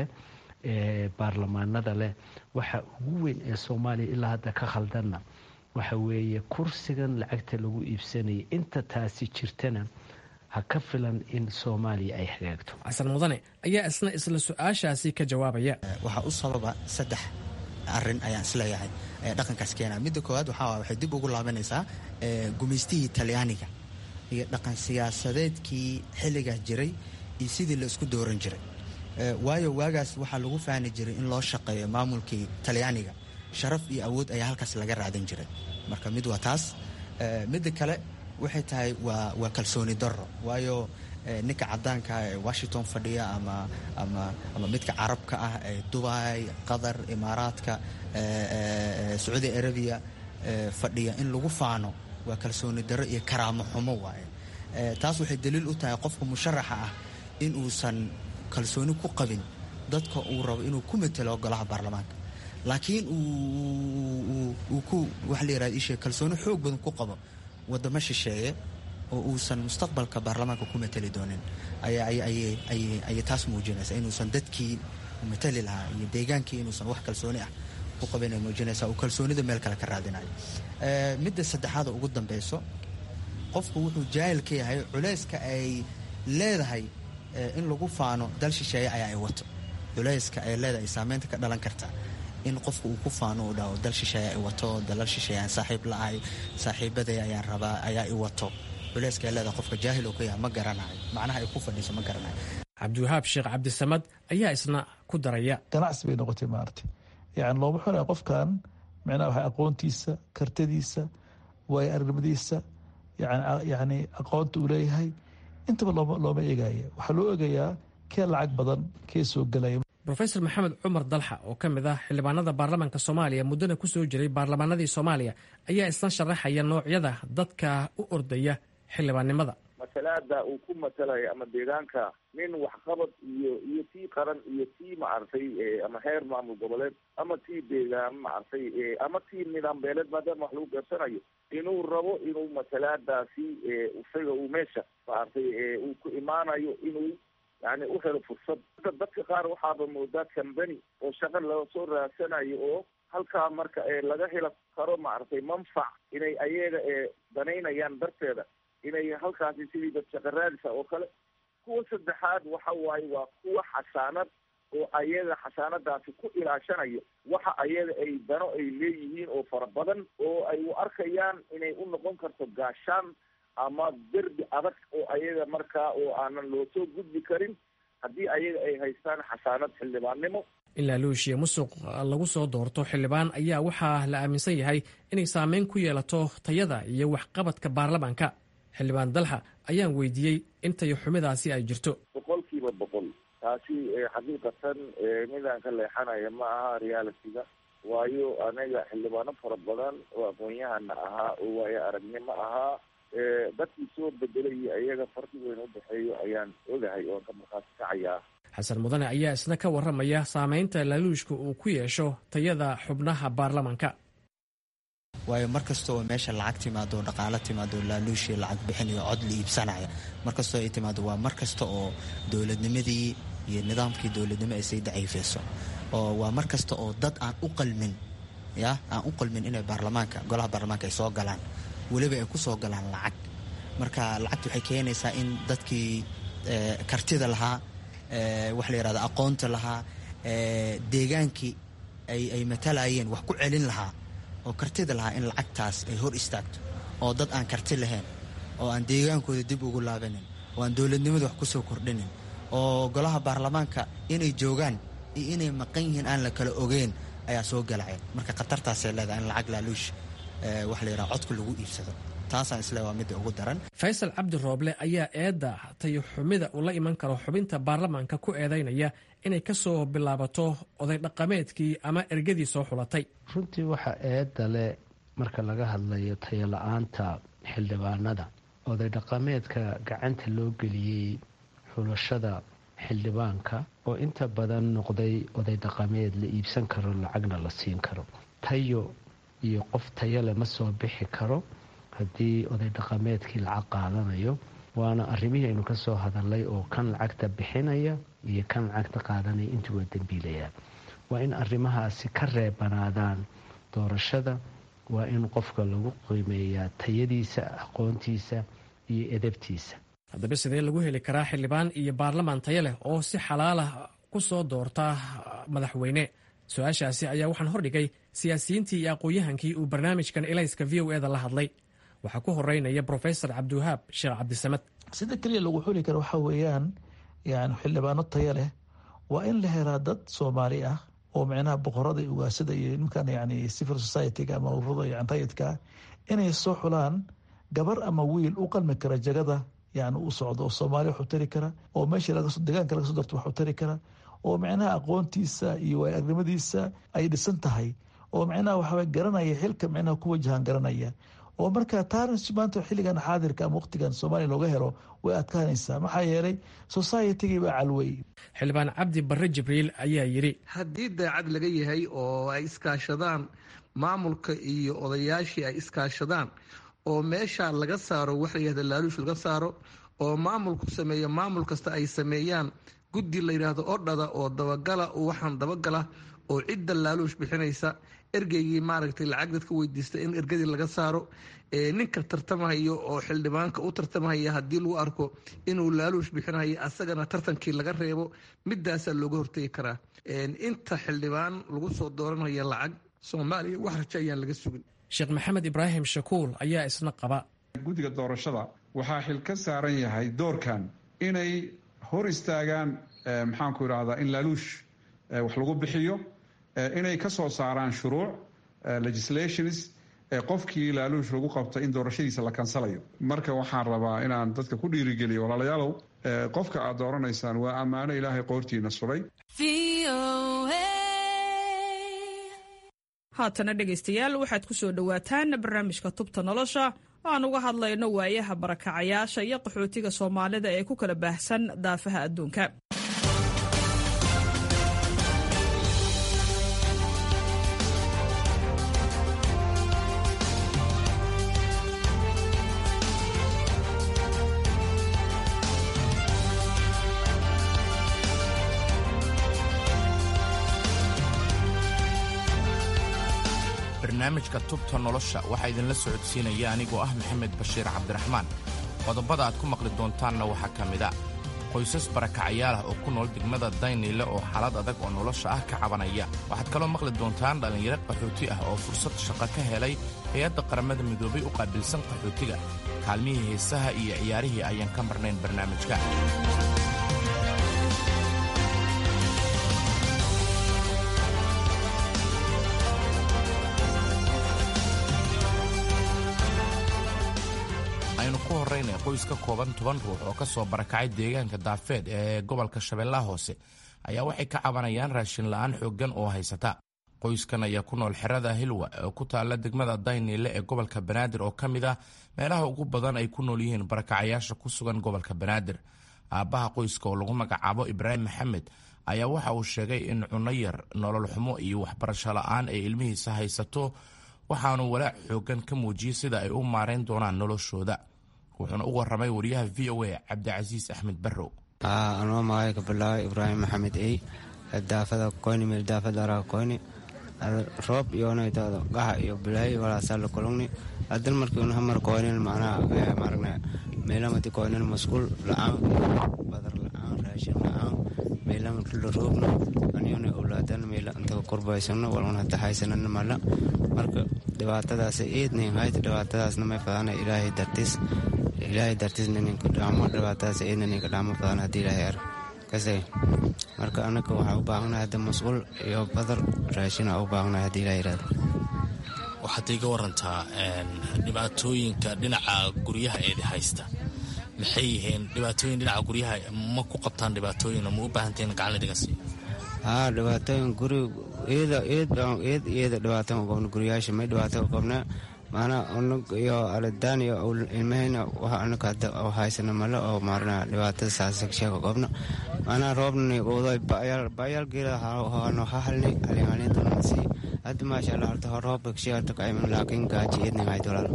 ee baarlamaanada leh waxa ugu weyn ee soomaaliya ilaa hadda ka khaldanna waxa weeye kursigan lacagta lagu iibsanaya inta taasi jirtana ha ka filan in soomaaliya ay hagaagto xasan mudane ayaa isna isla su-aashaasi ka jawaabaya waxaa u sababa saddex arin ayaan isleeyahay dhaqankaas keena midda koowaad waxaa waxay dib ugu laabanaysaa gumaystihii talyaaniga iyo dhaqan siyaasadeedkii xilligaas jiray iyo sidii la isku dooran jiray waayo waagaas waxaa lagu fahni jiray in loo shaqeeyo maamulkii talyaaniga sharaf iyo awood ayaa halkaas laga raadan jiray marka mid waa taas midda kale waxay tahay waa waa kalsooni darro waayo ninka cadaanka ee washington fadhiya ama ama ama midka carabka ah ee dubai qatar imaaraadka sacuudi arabiya fadhiya in lagu faano waa kalsooni darro iyo karaamo xumo waaye taas waxay daliil u tahay qofka musharaxa ah in uusan kalsooni ku qabin dadka uu rabo inuu ku matelo golaha baarlamaanka laakiin uu ku waxa la yirahda ishe kalsooni xoog badan ku qabo wadamo shisheeye oo uusan mustaqbalka baarlamaanka ku mateli doonin ayay taas muujinaysa inuusan dadkii matali lahaa iyo deegaankii inuusan wax kalsooni ah ku qabin ay muujinaysa uu kalsoonida meel kale ka raadinayo midda saddexaada ugu dambeyso qofku wuxuu jaahil ka yahay culayska ay leedahay in lagu faano dal shisheeye ayaa ay wato culayska ay leedahay saameynta ka dhalan karta in qofka uu ku faano uu dhaho dal shisheeye ay wato dalal shisheeye aan saaxiib la-ahay saaxiibaday ayaan rabaa ayaa i wato culayska ay leedahay qofka jaahil oo ka yahay ma garanayo macnaha ay ku fadhiiso ma garanayo cabdiwahaab sheekh cabdisamad ayaa isna ku daraya ganacsi bay noqotay maaragtay yani looma xunaya qofkan micnaha waxa aqoontiisa kartadiisa waayo aragnimadiisa yani aqoonta uu leeyahay intaba looma eegaya waxaa loo eegayaa kee lacag badan kee soo gelaya rofesor maxamed cumar dalxa oo ka mid ah xildhibaanada baarlamaanka soomaaliya muddana ku soo jiray baarlamaanadii soomaaliya ayaa isna sharaxaya noocyada dadka u ordaya xildhibaannimada masalaada uu ku matalaya ama deegaanka nin waxqabad iyo iyo tii qaran iyo tii maaragtay ama heer maamul goboleed ama tii deegaan maaragtay ama tii nidaam beeleed maadaama wax lagu garsanayo inuu rabo inuu masalaadaasi isaga uu meesha maaragtay uu ku imaanayo inuu yani u helo fursad dadka qaar waxaaba moodaa cambany oo shaqa lasoo raadsanayo oo halkaa marka laga helo karo maaragtay manfac inay ayaga danaynayaan darteeda inay halkaasi sidii dad shaqa raadisa oo kale kuwa saddexaad waxa waaye waa kuwa xasaanad oo ayaga xasaanadaasi ku ilaashanayo waxa ayaga ay dano ay leeyihiin oo fara badan oo ay u arkayaan inay u noqon karto gaashaan ama derbi adag oo ayaga markaa oo aanan loo soo gudbi karin haddii ayaga ay haystaan xasaanad xildhibaannimo in laaluushiya musuq lagu soo doorto xildhibaan ayaa waxaa la aaminsan yahay inay saameyn ku yeelato tayada iyo waxqabadka baarlamaanka xildhibaan dalxa ayaan weydiiyey intayo xumidaasi ay jirto boqol kiiba boqol taasi xaqiiqatan midaan ka leexanaya ma aha realitiga waayo anaga xildhibaano fara badan oo aqoon-yahana ahaa oo waayo aragnimo ahaa dadkii soo bedelaya ayaga farqi weyn u dhexeeyo ayaan ogahay oon ka markhaati kacayaa xasan mudane ayaa isna ka warramaya saameynta laaluushka uu ku yeesho tayada xubnaha baarlamaanka waayo mar kasta oo meesha lacag timaado dhaqaalo timaado laaluushi lacag bixinayo cod la iibsanaya mar kastoo ay timaado waa mar kasta oo dowladnimadii iyo nidaamkii dowladnimo ay say daciifeyso oo waa mar kasta oo dad aan u qalmin ya aan u qalmin inay baarlamaanka golaha baarlamaanka ay soo galaan weliba ay ku soo galaan lacag marka lacagta waxay keenaysaa in dadkii kartida lahaa waxa la yihahda aqoonta lahaa deegaankii ay matalayeen wax ku celin lahaa oo kartida lahaa in lacagtaas ay hor istaagto oo dad aan karti lahayn oo aan deegaankooda dib ugu laabanin oo aan dowladnimada wax kusoo kordhinin oo golaha baarlamaanka inay joogaan iyo inay maqan yihiin aan la kala ogeyn ayaa soo galaya marka khatartaasay leedahay in lacag laaluush waxa la yidhaha codka lagu iibsado taasaan isle waa midda ugu daran faysal cabdi rooble ayaa eedda tayo xumida uu la iman karo xubinta baarlamaanka ku eedaynaya inay ka soo bilaabato oday dhaqameedkii ama ergadii soo xulatay runtii waxaa eedda leh marka laga hadlayo tayo la-aanta xildhibaanada oday dhaqameedka gacanta loo geliyey xulashada xildhibaanka oo inta badan noqday oday dhaqameed la iibsan karo lacagna la siin karo tayo iyo qof tayale ma soo bixi karo haddii oday dhaqameedkii lacag qaadanayo waana arrimihii aynu kasoo hadalnay oo kan lacagta bixinaya iyo kan lacagta qaadanaya intii waa dembiilayaan waa in arrimahaasi ka reebanaadaan doorashada waa in qofka lagu qiimeeyaa tayadiisa aqoontiisa iyo edabtiisa haddaba sidee lagu heli karaa xildhibaan iyo baarlamaan tayo leh oo si xalaalah ku soo doorta madaxweyne su-aashaasi ayaa waxaan hordhigay siyaasiyiintii iyo aqoon-yahankii uu barnaamijkan elayska v o eda la hadlay waxaa ku horeynaya brofesor cabdiwahaab sheekh cabdisamad sida keliya lagu xuli karo waxaa weeyaan yani xildhibaano taya leh waa in la helaa dad soomaali ah oo micnaha boqorada iyo ugaasada iyo nimankan yani civil society-ga ama ururada yani rayidka inay soo xulaan gabar ama wiil u qalmi kara jagada yani u socdo oo soomaaliya wax u tari kara oo meeshii deegaanka laga soo darto wax u tari kara oo micnaha aqoontiisa iyo waayagnimadiisa ay dhisan tahay oo micnaha waxaa garanaya xilka micnaha ku wajahan garanaya oo marka taarins maanta xilligan xaadirka ama waqtigan soomaaliya looga helo way adkaanaysaa maxaa yeelay societygii baa calwey xildhibaan cabdi barre jibriil ayaa yidhi haddii daacad laga yahay oo ay iskaashadaan maamulka iyo odayaashii ay iskaashadaan oo meesha laga saaro waxa layihahda laaluush laga saaro oo maamulku sameeyo maamul kasta ay sameeyaan guddi la yidhaahdo odhada oo dabagala waxaan dabagala oo cidda laaluush bixinaysa ergeygii maaragtay lacag dadka weydiista in ergadii laga saaro ninka tartamahayo oo xildhibaanka u tartamahaya haddii lagu arko inuu laaluush bixinayo asagana tartankii laga reebo midaasaa looga hortegi karaa inta xildhibaan lagu soo dooranaya lacag soomaaliya wax rajo ayaan laga sugin sheekh maxamed ibraahim shakuul ayaa isna qaba guddiga doorashada waxaa xil ka saaran yahay doorkan inay hor istaagaan maxaanku idhahdaa in laaluush wax lagu bixiyo inay ka soo saaraan shuruuc legislations qofkii laaluush lagu qabta in doorashadiisa la kansalayo marka waxaan rabaa inaan dadka ku dhiirigeliyo walaalayaalow qofka aad dooranaysaan waa ammaano ilaahay qoortiina sulay haatana dhegaystayaal waxaad ku soo dhowaataan barnaamijka tubta nolosha oo aan uga hadlayno waayaha barakacayaasha iyo qaxootiga soomaalida ee ku kala baahsan daafaha adduunka barnaamijka tubta nolosha waxaa idinla socodsiinaya anigoo ah maxamed bashiir cabdiraxmaan qodobada aad ku maqli doontaanna waxaa ka mid a qoysas barakacayaal ah oo ku nool degmada dayniile oo xaalad adag oo nolosha ah ka cabanaya waxaad kaloo maqli doontaan dhallinyaro qaxooti ah oo fursad shaqo ka helay hay-adda qaramada midoobay u qaabilsan qaxootiga kaalmihii heesaha iyo ciyaarihii ayaan ka marnayn barnaamijka aynu ku horraynay qoys ka kooban toban ruux oo ka soo barakacay deegaanka daafeed ee gobolka shabeellaha hoose ayaa waxay ka cabanayaan raashin la'aan xooggan oo haysata qoyskan ayaa ku nool xerada hilwa oo ku taalla degmada dayniile ee gobolka banaadir oo ka mid ah meelaha ugu badan ay ku nool yihiin barakacayaasha ku sugan gobolka banaadir aabbaha qoyska oo lagu magacaabo ibraahim maxamed ayaa waxa uu sheegay in cunno yar nolol xumo iyo waxbarasho la'aan ay ilmihiisa haysato waxaanu walaac xooggan ka muujiyey sida ay u maarayn doonaan noloshooda wuxuuna u warramay wariyaha v o a cabdicasiis axmed barrow anoo magay ka bilaabay ibraahim maxamed ey daafada koyni meel daafada araga koyni roob iyonaytado gaxa iyo bilaahi walaasala kulungni adan markii un hamar koynin macnaha maaragna meelamati koynin masquul la'aan badar la'aan raashin la'aan meelam la roobno aniyona owlaadan meela intaga kurbaysano walun hada haysanana mala marka dhibaatadaas eednin hayta dhibaatadaasna may fadana ilaahay dartis ilaahay dartisna ninka dhaamo dhibaatadaas eedna ninka dhaamo fadana haddii ilaahay ar kasay marka anaga waxaa u baahanahay hadda masquul iyo badar raashina u baahanahay haddii ilaahay irahdo waxaad iga warantaa dhibaatooyinka dhinaca guryaha eedi haysta maxay yihiin dhibaatooyin dhinaca guryaha ma ku qabtaan dhibaatooyin ma u baahantahin gacan la dhiga siiyo haa dhibaatooyin guri eeda eed eed iyada dhibaatan u qabna guryaasha may dhibaato u qabna maanaa unug iyo aladaan iyo ilmahayna waxa anaga hadda haysana male oo maarna dhibaatada saasheeka qabna maanaa roobnani uday bayaal geela hano hahalni alihalintuna sii hadda maasha allah horta hor roobka kashigarta kaiman laakiin gaaji eednin hayd walaal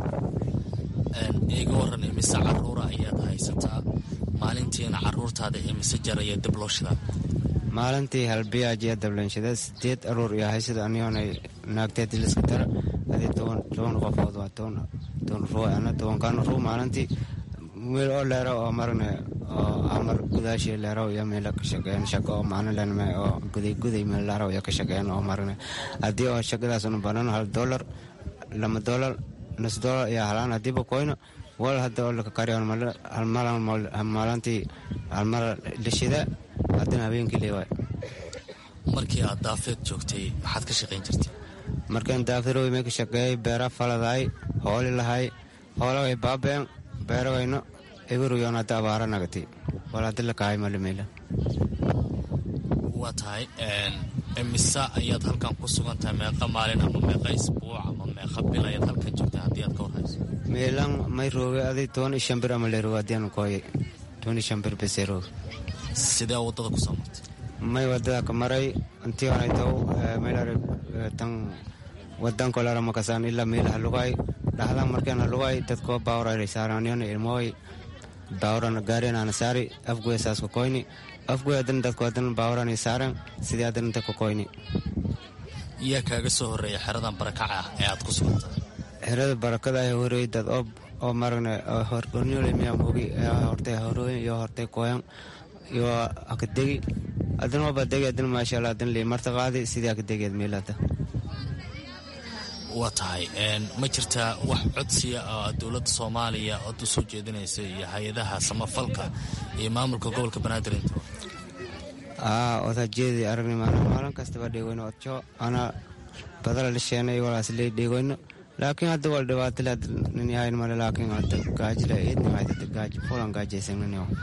iga waran imise caruura ayaad haysataa maalintiina caruurtaada imise jar ayaa dab loo shidaa maalintii halbiyaajiya dablanshada sideed aruur iyo haysada aniyoonay naagteed liska dara adii toban qofood waa toban ruu ana tobankaana ruu maalintii meel oo leero oo marne oo amar gudaashii leero iyo meela ka shaqeyn shaqo oo maalin lenme oo guday guday meel leero iyo ka shaqeyn oo marne haddii oo shaqadaas una banan hal dollar lama dollar nus dollar iyo halaan hadiiba koyno wal hadda oo laka kariyon maalintii halmar lishida haddana habeenkii leewaay markii aad daafeed joogtay maxaad ka shaqayn jirtay markaan daafeeroy may ka shaqeeyay beera faladaay hooli lahay hoolagay baabeen beeragayno eguruyoon hadda abaara nagatay wal hadda lakahay malimeela waa tahay mise ayaad halkan ku sugan tahay meeqa maalin ama meeqa isbuuc ama meeqa bil ayaad halkan joogtay haddii aad ka warhayso meelan may rooge aday toban iyo shan bir ama leeroog haddiian kooyay toban iyo shan bir beseroog sidee waddada ku soo martay may wadada ka maray intii onaytow meelare tan wadanko lara makasaan ilaa meel halugay dhahdan markaan halugay dadko baawra saaraniyon ilmooy baawrana gaareenana saari afgoy saaska koyni afgoy hadan dadko hadan baawrani saaran sidii hadan inta ka koyni yaa kaaga soo horreeya xeradan barakaca ah ee aad ku sugantahay xerada barakada ay horey dad oo oo maragna hornyolemiya mogi hortay horooyin iyo hortay koyan iyo akadegi hadan waba degi hadan maasha allah hadan lii marta qaadi sidii akadegeed meelada waa tahay ma jirtaa wax codsiya oo dowladda soomaaliya ood u soo jeedinaysa iyo hay-adaha samafalka iyo maamulka gobolka banaadir inta aa odajeedi aragni maana maalin kastaba dheegoyno odjo ana badala lisheenay walaas lee dheegoyno laakiin hadda wal dhibaatale nin yahayn male laakiin hadda gaajile idnimaydada gaaj fulan gaajaysan nin yaho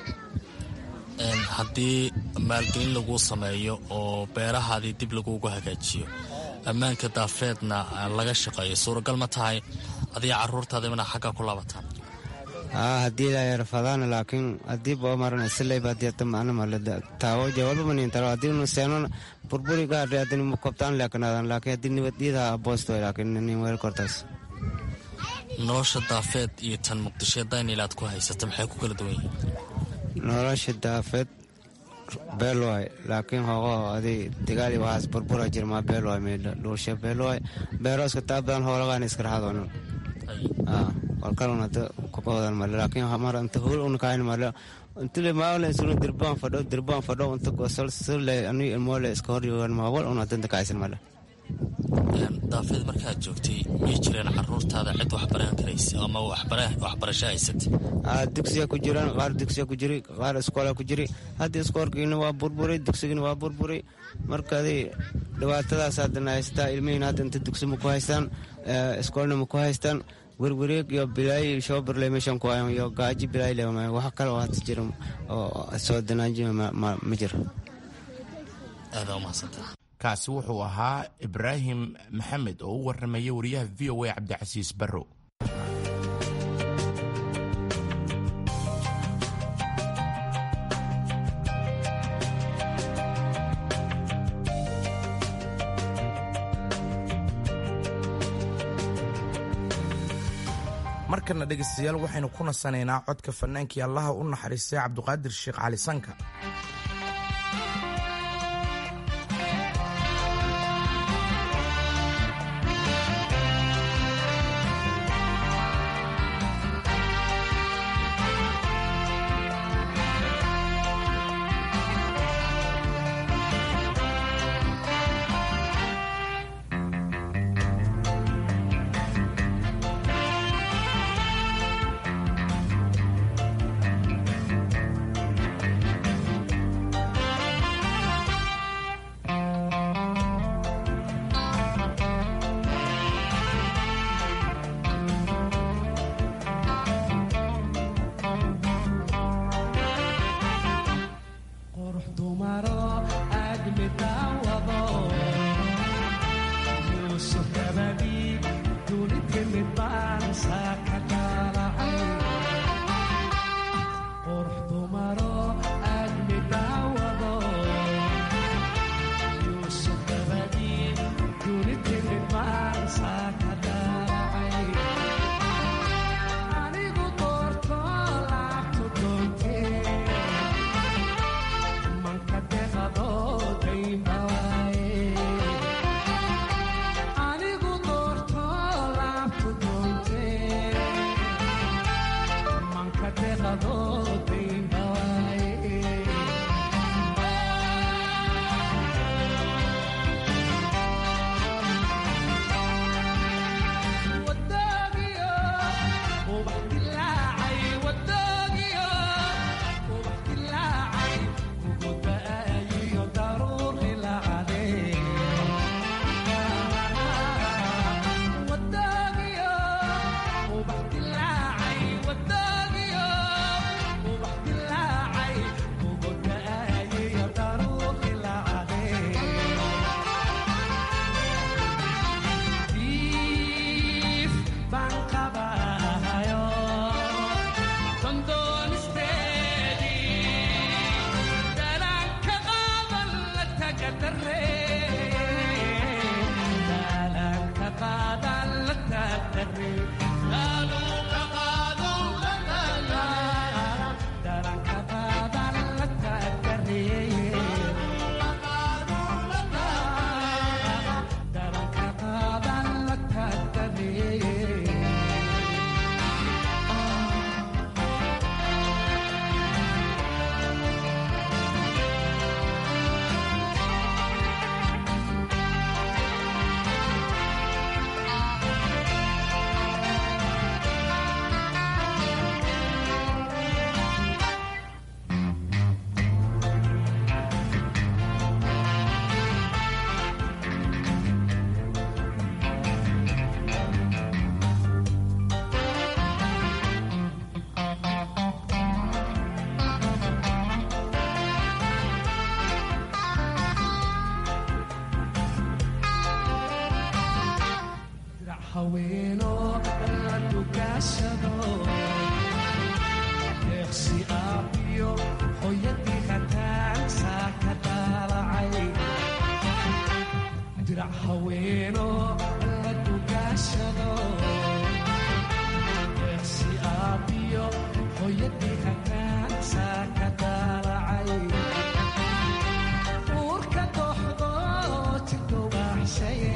haddii maalgelin laguu sameeyo oo beerahaadii dib lagugu hagaajiyo ammaanka daafeedna laga shaqeeyo suuragal ma tahay adiga caruurtaada inaa xagga ku laabataan haa haddii la yarfadaana laakiin haddii boo maran isileyba haddii hata macna male taawo jawaaba manin taro haddii nu seenon burburi gaadhe haddii mu kobtaan leekanaadan laakiin haddii nibadiyada aboosto laakiin nin weer kortaas nolosha daafeed iyo tan muqdisho daynil aad ku haysata maxay ku kala duwan yihiin nolosha daafeed beel waay laakiin hogo adi digaali waxaas burbura jirmaa beel waay meedha dhuulsha beel waay beero iska taa badan hoolagaan iska raxadoonan walkalun hada kubadan male laakiin mar inta hul unakayn male intile maawle sunu dirbaan fadho dirbaan fadho inta gosol sule ani ilmoole iska horyogan maawal un hadanta kaaysan male daafeed markaad joogtay miyay jireen caruurtaada cid waxbaran karaysa ama waxbarasho haysatay dugsiya ku jiraan qaar dugsiya ku jiri qaar iskoola ku jiri haddii iskoolkiina waa burburay dugsigina waa burburay markaadi dhibaatadaas haddana haystaa ilmihiina hadda inta dugsi ma ku haystaan iskoolna ma ku haystaan werwareeg iyo bilaay shoobarle meeshan ku hayan iyo gaaji bilaay leema wax kale oo hadda jira oo soo danaanjima ma jiro aadaa umahadsantaa kaasi wuxuu ahaa ibraahim maxamed oo u warramaya wariyaha v o a cabdicasiis barrow markana dhegaystayaal waxaynu ku nasanaynaa codka fannaankii allaha u naxariistay cabduqaadir sheekh cali sanka haweeno la dugaashado deeqsi aabiyo hooyadii hataan saaka daalacay dirac haweeno la dugaashado deeqsi aabiyo hooyadii hataan saaka daalacay uurka dooxdo jidowaaxshaye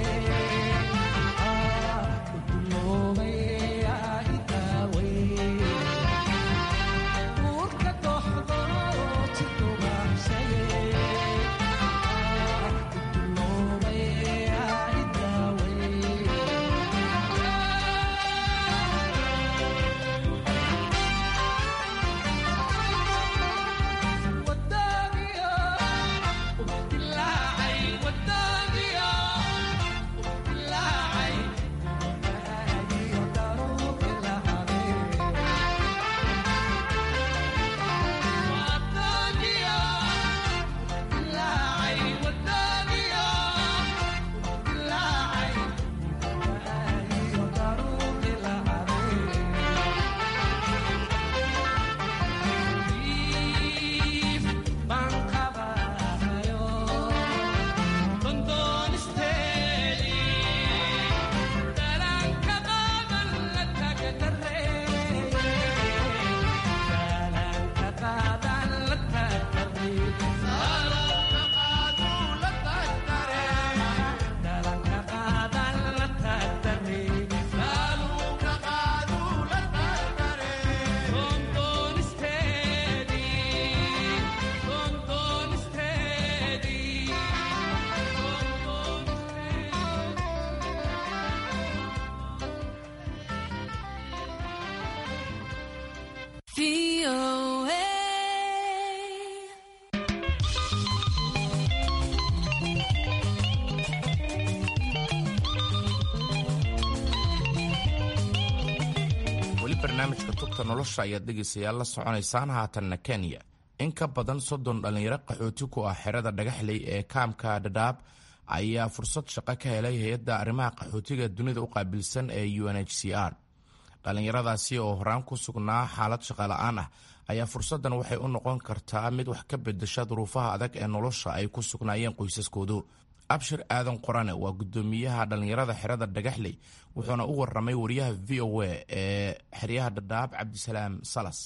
weli barnaamijka tubta nolosha ayaad dhegaysayaal la soconaysaan haatanna kenya in ka badan soddon dhallinyaro qaxooti ku ah xerada dhagaxley ee kaamka dhadhaab ayaa fursad shaqo ka helay hay-adda arrimaha qaxootiga dunida u qaabilsan ee u n h c r dhallinyaradaasi oo horaan ku sugnaa xaalad shaqola'aan ah ayaa fursaddan waxay u noqon kartaa mid wax ka bedesha duruufaha adag ee nolosha ay ku sugnaayeen qoysaskoodu abshir aadan qorane waa guddoomiyaha dhallinyarada xerada dhagaxley wuxuuna u waramay wariyaha v o a ee xeryaha dhadhaab cabdisalaam salas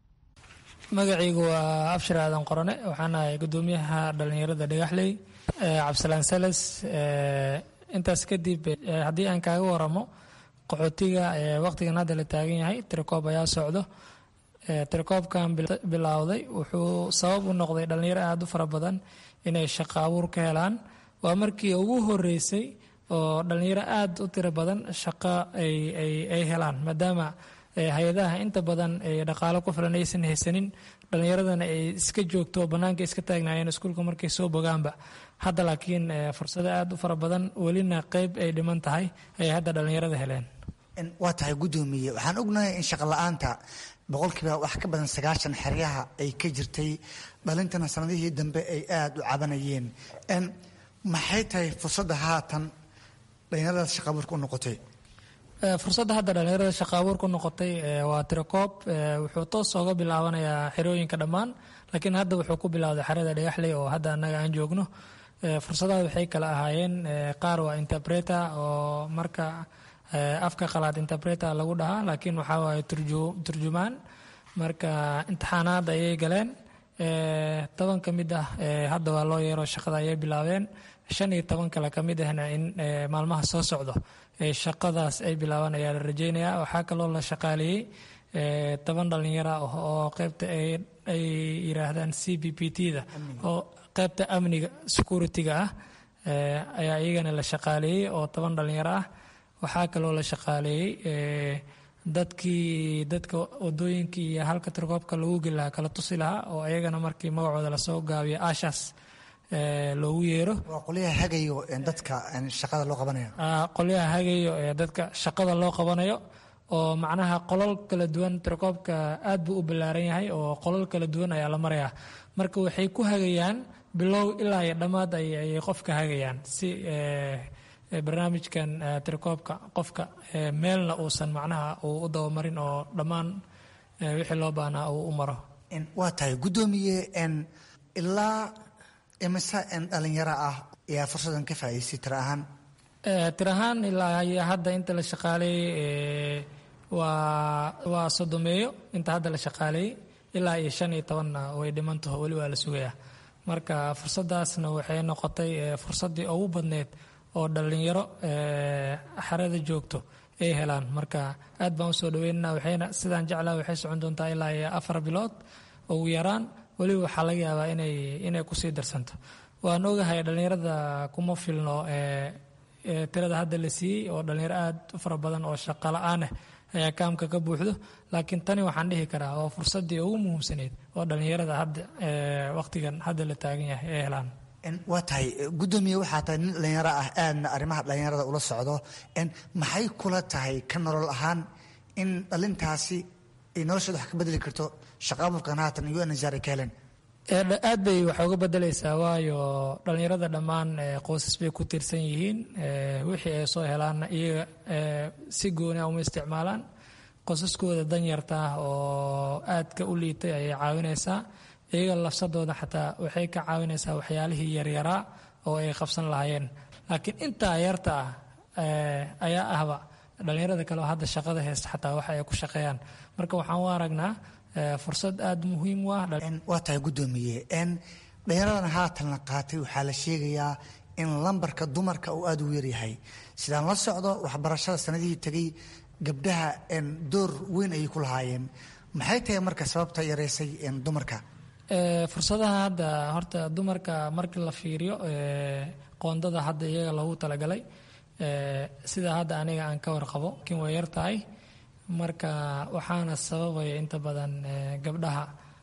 magacaygu waa abshir aadan qorane waxaan ahay guddoomiyaha dhallinyarada dhagaxley cabdisalaan salas intaas kadib haddii aan kaaga waramo qaxootiga waqtigan hadda la taagan yahay tirakoob ayaa socdo tirakoobkan bilowday wuxuu sabab u noqday dhallinyaro aada u fara badan inay shaqo abuur ka helaan waa markii ugu horeysay oo dhallinyaro aada u tiro badan shaqo ay helaan maadaama hay-adaha inta badan dhaqaalo ku filan aysan haysanin dhallinyaradana ay iska joogto bannaanka iska taagnaayeen iskuulka markay soo bogaanba hadda laakiin fursado aada u fara badan welina qeyb ay dhiman tahay ayay hadda dhallinyarada heleen waa tahay guddoomiye waxaan ognahay in shaqola'aanta boqolkiiba wax ka badan sagaashan xeryaha ay ka jirtay dhalintana sanadihii dambe ay aada u cabanayeen maxay tahay fursadda haatan dhallinyaradaas shaqa abuurka u noqotay fursadda hadda dhallinyarada shaqa abuur ku noqotay waa tirakoob wuxuu toos ooga bilaabanayaa xerooyinka dhammaan laakiin hadda wuxuu ku bilowday xerada dhagaxley oo hadda annaga aan joogno fursadaha waxay kala ahaayeen qaar waa interpreter oo marka afka qalaad interpreter lagu dhahaa laakiin waxaa waaye turjumaan marka imtixaanaad ayay galeen toban ka mid ah hadda waa loo yeero shaqada ayay bilaabeen shan iyo toban kale ka mid ahna in maalmaha soo socdo shaqadaas ay bilaabaan ayaa la rajeynayaa waxaa kaloo la shaqaaleeyey toban dhalinyaro ah oo qeybta ay yiraahdaan c b p t da oo qeybta amniga security-ga ah ayaa iyagana la shaqaaleeyey oo toban dhalinyaro ah waxaa kaloo la shaqaaleeyey dadkii dadka wadooyinkii iyo halka tirkoobka lagu geli lahaa kala tusi lahaa oo ayagana markii magacooda lasoo gaabiyo ashas loogu yeero waa qolyaha hagayo dadka shaqada loo qabanayo qolyaha hagayo ee dadka shaqada loo qabanayo oo macnaha qolal kala duwan tirkoobka aad buu u ballaaran yahay oo qolal kala duwan ayaa la marayaa marka waxay ku hagayaan bilow ilaa iyo dhammaad ayay qofka hagayaan si barnaamijkan tirakoobka qofka meelna uusan macnaha uu u dabamarin oo dhammaan wixii loo baahnaa uu u maro waa tahay guddoomiye ilaa imise dhalinyaro ah ayaa fursadan ka faa'idaystay tira ahaan tir ahaan ilaa hadda inta la shaqaaleeyey waa waa sodomeeyo inta hadda la shaqaaleeyey ilaa iyo shan iyo tobanna way dhimantaho weli waa la sugayaa marka fursadaasna waxay noqotay fursaddii ugu badneyd oo dhallinyaro xarada joogto ay helaan marka aad baan usoo dhaweynana waxayna sidaan jeclaa waxay socon doontaa ilaa iyo afar bilood ugu yaraan weliba waxaa laga yaabaa inay inay kusii darsanto waan ogahay dhallinyarada kuma filno tirada hadda la siiyey oo dhallinyaro aad u fara badan oo shaqo la-aan ah ayaa kaamka ka buuxdo laakiin tani waxaan dhihi karaa waa fursaddii ugu muhiimsaneyd oo dhallinyarada hadda waqtigan hadda la taagan yahay ay helaan waa tahay guddoomiye waxaa tahay nin dhallinyaro ah aadna arrimaha dhallinyarada ula socdo maxay kula tahay ka nolol ahaan in dhalintaasi ay noloshooda wax ka bedeli karto shaqaaburkan haatan iyo anzaar ay ka heleen aad bay wax uga bedelaysaa waayo dhallinyarada dhammaan qoysas bay ku tiirsan yihiin wixii ay soo helaanna iyaga si gooni a uma isticmaalaan qosaskooda danyarta ah oo aadka u liitay ayay caawinaysaa iyaga lafsadooda xataa waxay ka caawinaysaa waxyaalihii yaryaraa oo ay qabsan lahaayeen laakiin intaa yarta ah ayaa ahba dhallinyarada kale oo hadda shaqada haysta xataa waxa ay ku shaqeeyaan marka waxaan u aragnaa fursad aada muhiim u ah waa tahay guddoomiye dhallinyaradan haatan la qaatay waxaa la sheegayaa in lambarka dumarka uu aada u yaryahay sidaan la socdo waxbarashada sanadihii tegay gabdhaha door weyn ayay ku lahaayeen maxay tahay marka sababta yareysay dumarka fursadaha hadda horta dumarka markii la fiiriyo qoondada hadda iyaga loogu talagalay sida hadda aniga aan ka warqabo kin way yar tahay marka waxaana sababaya inta badan gabdhaha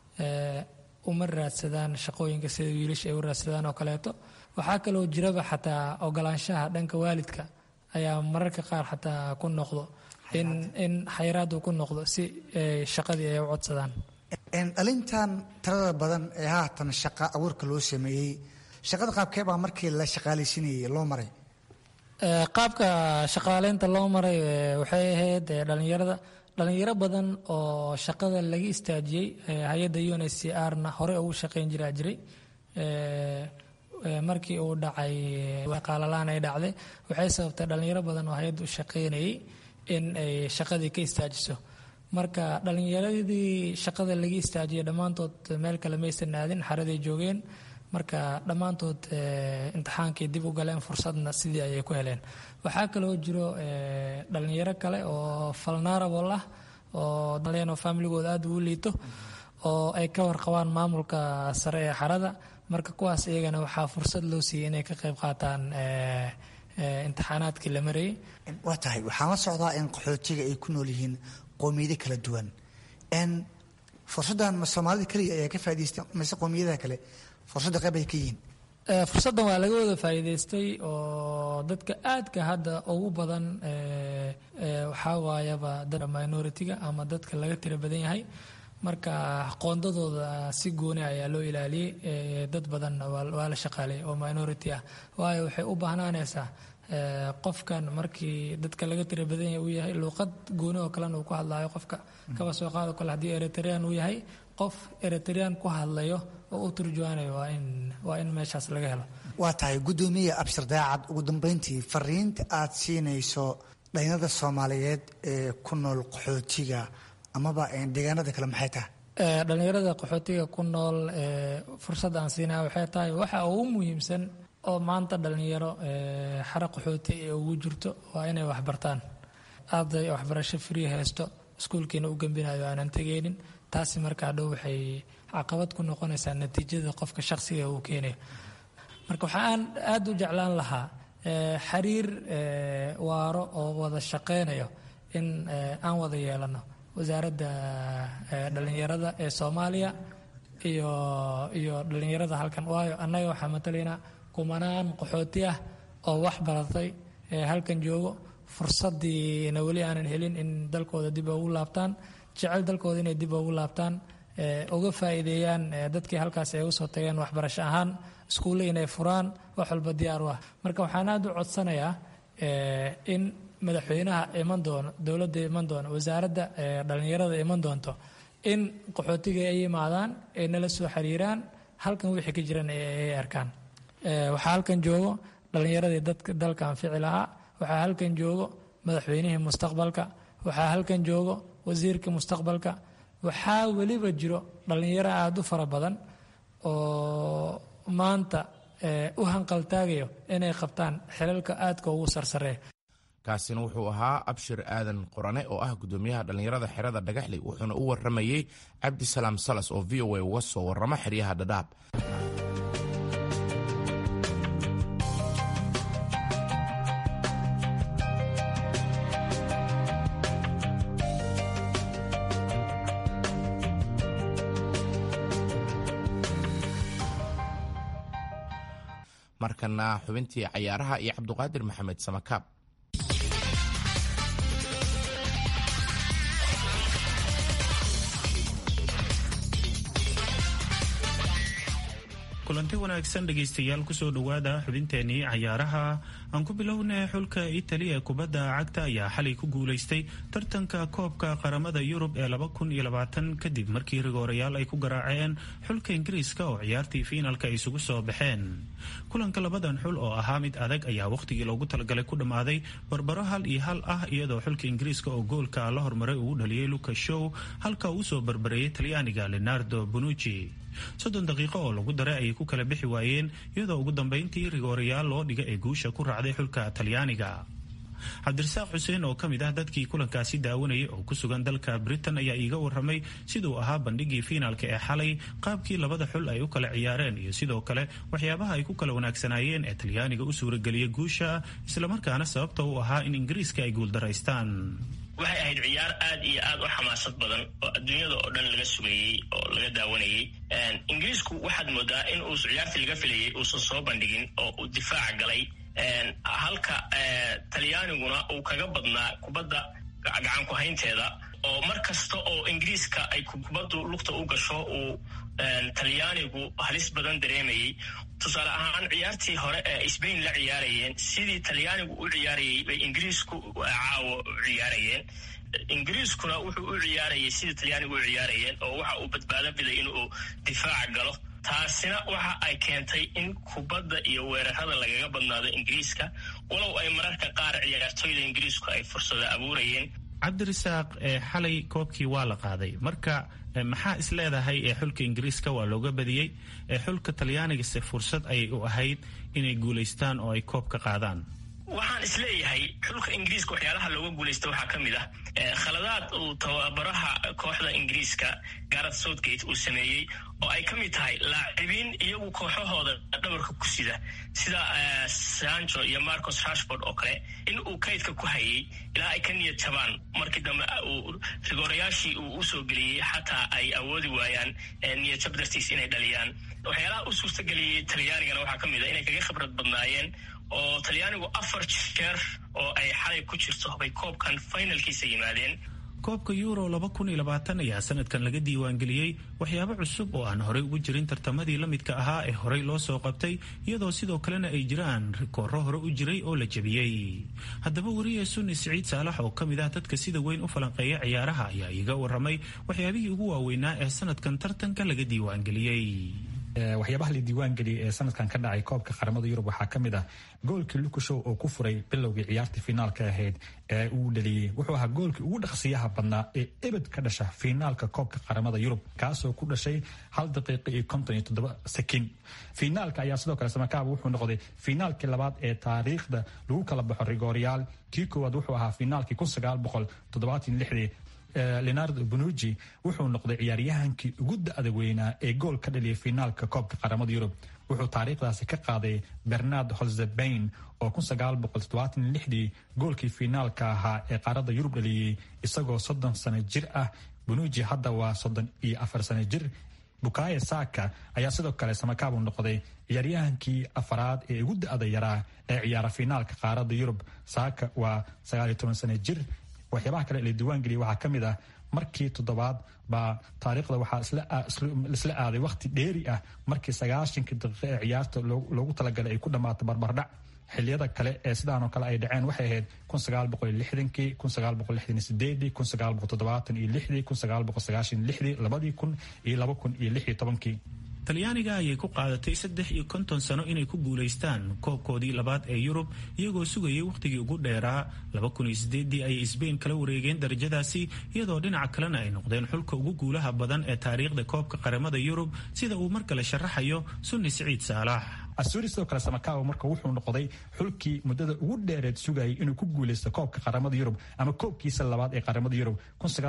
uma raadsadaan shaqooyinka sida wiilasha ay u raadsadaan oo kaleeto waxaa kaloo jiraba xataa ogolaanshaha dhanka waalidka ayaa mararka qaar xataa ku noqdo in in xayraad uu ku noqdo si shaqadii ay u codsadaan dhalintan tirada badan ee haatan shaqa abuurka loo sameeyey shaqada qaabkee baa markii la shaqaalaysinayay loo maray qaabka shaqaaleynta loo maray waxay ahayd dhalinyarada dhalinyaro badan oo shaqada laga istaajiyey hay-adda un h c r na hore ugu shaqeyn jiraa jiray markii uu dhacay qaalalaan ay dhacday waxay sababtay dhalinyaro badan oo hay-adda u shaqeynayay in ay shaqadii ka istaajiso marka dhalinyaradii shaqada laga istaajiyay dhammaantood meel kale maysan aadin xaraday joogeen marka dhammaantood imtixaankay dib u galeen fursadna sidii ayay ku heleen waxaa kaloo jiro dhalinyaro kale oo falnarabol ah oo daleen oo familigooda aada ugu liito oo ay ka warqabaan maamulka sare ee xarada marka kuwaas iyagana waxaa fursad loo siiyey inay ka qayb qaataan imtixaanaadkii la marayay waa tahay waxaan la socdaa in qaxootiga ay ku nool yihiin qowmiyado kala duwan n fursaddan ma soomaalida keliya ayaa ka faa'idaystay mise qowmiyadaha kale fursadda qayb ay ka yihiin fursaddan waa laga wada faa'iidaystay oo dadka aadka hadda ugu badan waxaa waayaba dada minority-ga ama dadka laga tira badan yahay marka qoondadooda si gooni ayaa loo ilaaliyey dad badanna waa la shaqaalay oo minority ah waayo waxay u baahnaanaysaa qofkan markii dadka laga tira badan yahay uu yahay luuqad gooni oo kalena uu ku hadlayo qofka kaba soo qaado kale haddii eritrean uu yahay qof eritrean ku hadlayo oo u turjuwaanayo waa in waa in meeshaas laga helo waa tahay guddoomiye abshir daacad ugu dambeyntii fariinta aad siinayso dhalinyarada soomaaliyeed ee ku nool qaxootiga amaba deegaanada kale maxay tahay dhalinyarada qaxootiga ku nool fursad aan siinaya waxay tahay waxa ugu muhiimsan oo maanta dhalinyaro xara qaxooti ee ugu jirto waa inay waxbartaan arday waxbarasho free haysto iskuulkiina u gembinayo aanan tegeynin taasi markaa dhow waxay caqabad ku noqonaysaa natiijada qofka shaqsiga uu keenayo marka waxaan aada u jeclaan lahaa xiriir waaro oo wada shaqeynayo in aan wada yeelano wasaaradda dhalinyarada ee soomaaliya iyo iyo dhalinyarada halkan waayo annaga waxaa matalaynaa kumanaan qaxooti ah oo wax baratay halkan joogo fursadiina weli aanan helin in dalkooda dib ugu laabtaan jecel dalkooda inay dib ugu laabtaan uga faa'iideeyaan dadkii halkaas ay usoo tageen waxbarasho ahaan iskuulle inay furaan wax walba diyaar u ah marka waxaan aada u codsanayaa in madaxweynaha iman doono dowladda iman doono wasaaradda dhallinyarada iman doonto in qaxootiga ay yimaadaan ay nala soo xiriiraan halkan wixii ka jiran ay arkaan waxaa halkan joogo dhallinyaradii dadka dalka anfici lahaa waxaa halkan joogo madaxweynihii mustaqbalka waxaa halkan joogo wasiirka mustaqbalka waxaa weliba jiro dhallinyaro aada u fara badan oo maanta u hanqaltaagayo inay qabtaan xilalka aadka ugu sarsareeya kaasina wuxuu ahaa abshir aadan qorane oo ah gudoomiyaha dhallinyarada xerada dhagaxley wuxuuna u waramayey cabdisalaam salas oo v o a uga soo warrama xeryaha dhadhaab markana xubintii cayaaraha iyo cabduqaadir maxamed samakaab kulanti wanaagsan dhegaystayaal kusoo dhowaada xubinteenii cayaaraha aan ku bilownay xulka itali ee kubadda cagta ayaa xalay ku guulaystay tartanka koobka qaramada yurub ee kadib markii rigoorayaal ay ku garaaceen xulka ingiriiska oo ciyaartii fiinalka isugu soo baxeen kulanka labadan xul oo ahaa mid adag ayaa wakhtigii loogu talagalay ku dhammaaday barbaro hal iyo hal ah iyadoo xulka ingiriiska oo goolka la hormaray uu dhaliyey lucas show halka uu soo barbareeyey talyaaniga leonardo bonucci soddon daqiiqo oo lagu daray ayay ku kala bixi waayeen iyadoo ugu dambeyntii rigoorayaal loo dhiga ee guusha ku raacday xulka talyaaniga cabdirasaaq xuseen oo ka mid ah dadkii kulankaasi daawanayay oo ku sugan dalka britain ayaa iiga waramay siduu ahaa bandhigii fiinaalka ee xalay qaabkii labada xul ay u kala ciyaareen iyo sidoo kale waxyaabaha ay ku kala wanaagsanaayeen ee talyaaniga u suurageliyay guusha islamarkaana sababta u ahaa in ingiriiska ay guuldaraystaan waxay ahayd ciyaar aad iyo aad u xamaasad badan oo adduunyada oo dhan laga sugayey oo laga daawanayey ingiriisku waxaad moodaa in uu ciyaartii laga filayay uusan soo bandhigin oo uu difaaca galay halka talyaaniguna uu kaga badnaa kubadda gacan ku-haynteeda oo mar kasta oo ingiriiska ay kubaddu lugta u gasho uu talyaanigu halis badan dareemayey tusaale ahaan ciyaartii hore ee sbain la ciyaarayeen sidii talyaanigu u ciyaarayay bay ingiriisku caawo u ciyaarayeen ingiriiskuna wuxuu u ciyaarayay sidii talyaanigu u ciyaarayeen oo waxa uu badbaado biday inuu difaaca galo taasina waxa ay keentay in kubadda iyo weerarada lagaga badnaado ingiriiska walow ay mararka qaar ciyaartooyda ingiriisku ay fursado abuurayeen cabdirasaaq xalay koobkii waa la qaaday marka maxaa is leedahay ee xulka ingiriiska waa looga badiyey xulka talyaanigase fursad ayay u ahayd inay guulaystaan oo ay koob ka qaadaan waxaan is leeyahay xulka ingiriiska waxyaalaha looga guulaysta waxaa ka mid ah khaladaad uu tababaraha kooxda ingiriiska gareth southgate uu sameeyey oo ay ka mid tahay laacibiin iyagu kooxahooda dhabarka ku sida sida sancho iyo marcos rashford oo kale in uu kaydka ku hayay ilaa ay ka niyad jabaan markii dambe uu rigoorayaashii uu usoo geliyey xataa ay awoodi waayaan niyad jab dartiis inay dhaliyaan waxyaalaha u suurtageliyey talyaanigana waxaa ka mid ah inay kaga khibrad badnaayeen oo talyaanigu afar jeer oo ay xalay ku jirto bay koobkan finalkiisa yimaadeen koobka euro ayaa sanadkan laga diiwaangeliyey waxyaabo cusub oo aan horey ugu jirin tartamadii la midka ahaa ee horey loo soo qabtay iyadoo sidoo kalena ay jiraan rikooro hore u jiray oo la jebiyey haddaba wariye sunni siciid saalax oo ka mid ah dadka sida weyn u falanqeeya ciyaaraha ayaa iiga waramay waxyaabihii ugu waaweynaa ee sanadkan tartanka laga diiwaangeliyey waxyaabaha la diiwaangeliyay ee sanadkan ka dhacay koobka qaramada yurub waxaa ka mid ah goolkii lukushow oo ku furay bilowgii ciyaartii finaalka ahayd ee uu dhaliyey wuxuu ahaa goolkii ugu dhaqsiyaha badnaa ee ebed ka dhasha finaalka koobka qaramada yurub kaasoo ku dhashay hal daqiiqa iyo konton iyo toddoba sakin finaalka ayaa sidoo kale samakaaba wuxuu noqday finaalkii labaad ee taariikhda lagu kala baxo rigooryaal kii koowaad wuxuu ahaa finaalkii kun sagaal boqol toddobaatan lixdii leonardo bonuji wuxuu noqday ciyaaryahankii ugu da-da weynaa ee gool ka dhaliyay finaalka koobka qaramada yurub wuxuu taariikhdaasi ka qaaday bernard holzebain oo dii goolkii finaalka ahaa ee qaarada yurub dhaliyey isagoo soddon sano jir ah bonuji hadda waa soddon iyo afar sano jir bukayo saka ayaa sidoo kale samakaabu noqday ciyaaryahankii afaraad ee ugu da-da yaraa ee ciyaara finaalka qaarada yurub saka waa sagaal iyo toban sano jir waxyaabaha kale la diiwaangeliyay waxaa ka mid ah markii toddobaad baa taariikhda waxaa isla aaday wakhti dheeri ah markii sagaashankii daqiiqo ee ciyaarta loogu talagalay ay ku dhammaato barbardhac xiliyada kale ee sidaanoo kale ay dhaceen waxay ahayd kun sagaal boqol iyo lixdankii kun sagaal boqol lixdan iyo sideedii kun sagaal boqol toddobaatan iyo lixdii kun sagaal boqol sagaashan iyo lixdii labadii kun iyo laba kun iyo lix iyo tobankii talyaaniga ayay ku qaadatay saddex iyo konton sano inay ku guulaystaan koobkoodii labaad ee yurub iyagoo sugayay wakhtigii ugu dheeraa laba kun iyo sideedii ayay sbain kala wareegeen darajadaasi iyadoo dhinaca kalena ay noqdeen xulka ugu guulaha badan ee taariikhda koobka qaramada yurub sida uu mar kale sharaxayo sunni siciid saalax asuri sidoo kale samakawa marka wuxuu noqday xulkii muddada ugu dheereed sugayay inuu ku guuleysto koobka qaramada yurub ama koobkiisa labaad ee qaramada yurub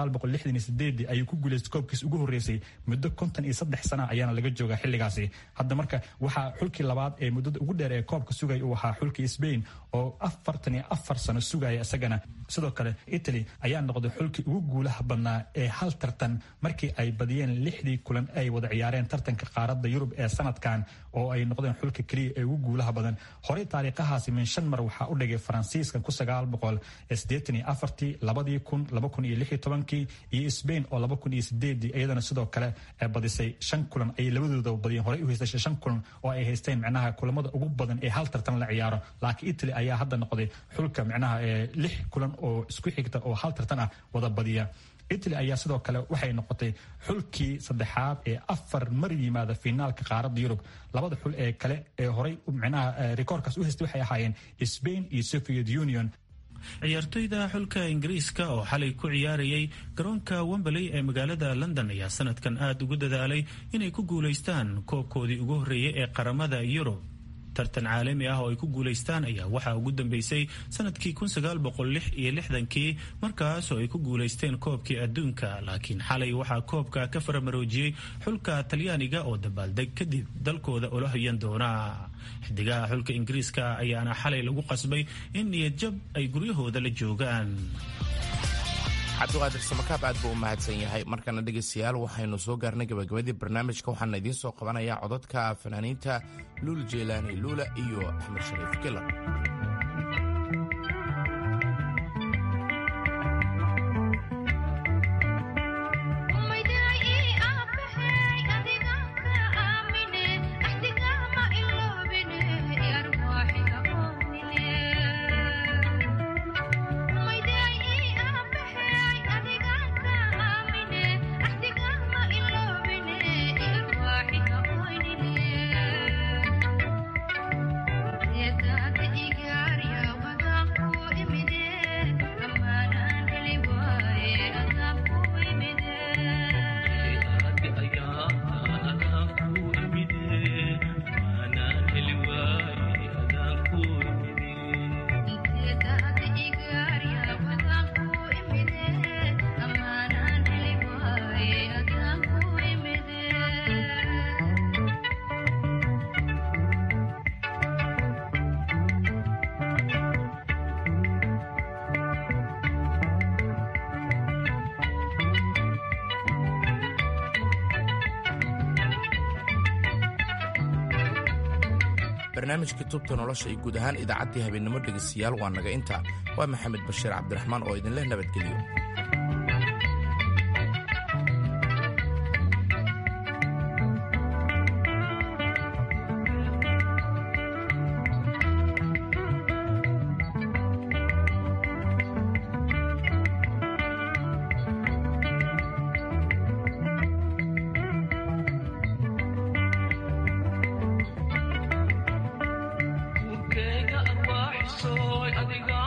ayuu ku guuleystay koobkiisa ugu horeysay muddo konton iyo saddex sana ayaana laga joogaa xilligaasi hadda marka waxaa xulkii labaad ee muddada ugu dheer ee koobka sugaya uu ahaa xulkii sbain oo afartan iyo afar sano sugaya isagana sidoo kale italy ayaa noqday xulkii ugu guulaha badnaa ee hal tartan markii ay badiyeen lixdii kulan ay wada ciyaareen tartanka qaaradda yurub ee sanadkan oo ay noqdeen xulka keliya ee ugu guulaha badan horey taariikhahaasi min shan mar waxaa u dhigay faransiiska ku sagaal boqol sideetan iyo afartii labadii kun laba kun iyo lix iyo tobankii iyo sbain oo laba kun iyo sideedii iyadana sidoo kale badisay shan kulan ayay labadooda badiyeen horey u haystashay shan kulan oo ay haysteen micnaha kulamada ugu badan ee hal tartan la ciyaaro laakiin italy ayaa hadda noqday xulka micnaha lix kulan oo isku xigta oo hal tartan ah wada badiya italy ayaa sidoo kale waxay noqotay xulkii saddexaad ee afar mar yimaada finaalka qaaradda yurub labada xul ee kale ee horey micnaha rikoorkaas u haystay waxay ahaayeen sbain iyo soviet union ciyaartoyda xulka ingiriiska oo xalay ku ciyaarayay garoonka wemberley ee magaalada london ayaa sanadkan aada ugu dadaalay inay ku guulaystaan koobkoodii ugu horreeyay ee qaramada yurub tartan caalami ah oo ay ku guulaystaan ayaa waxaa ugu dambeysay sanadkii iyo lixdankii markaas oo ay ku guulaysteen koobkii adduunka laakiin xalay waxaa koobka ka faramaroojiyey xulka talyaaniga oo dabaaldeg kadib dalkooda ula hoyan doona xidigaha xulka ingiriiska ayaana xalay lagu qasbay in niyadjab ay guryahooda la joogaan cabdiqaadir samakaab aad buu u mahadsan yahay markana dhegaystayaal waxaynu soo gaarnay gabagabadii barnaamijka waxaana idiin soo qabanayaa codadka fanaaniinta luul jeylaani luula iyo axmed shariif kilar barnaamijkii tubta nolosha iyo guud ahaan idaacaddii habeennimo dhegaystayaal waa naga inta waa maxamed bashiir cabdiraxmaan oo idinleh nabadgelyo Kega arwaax sooy adiga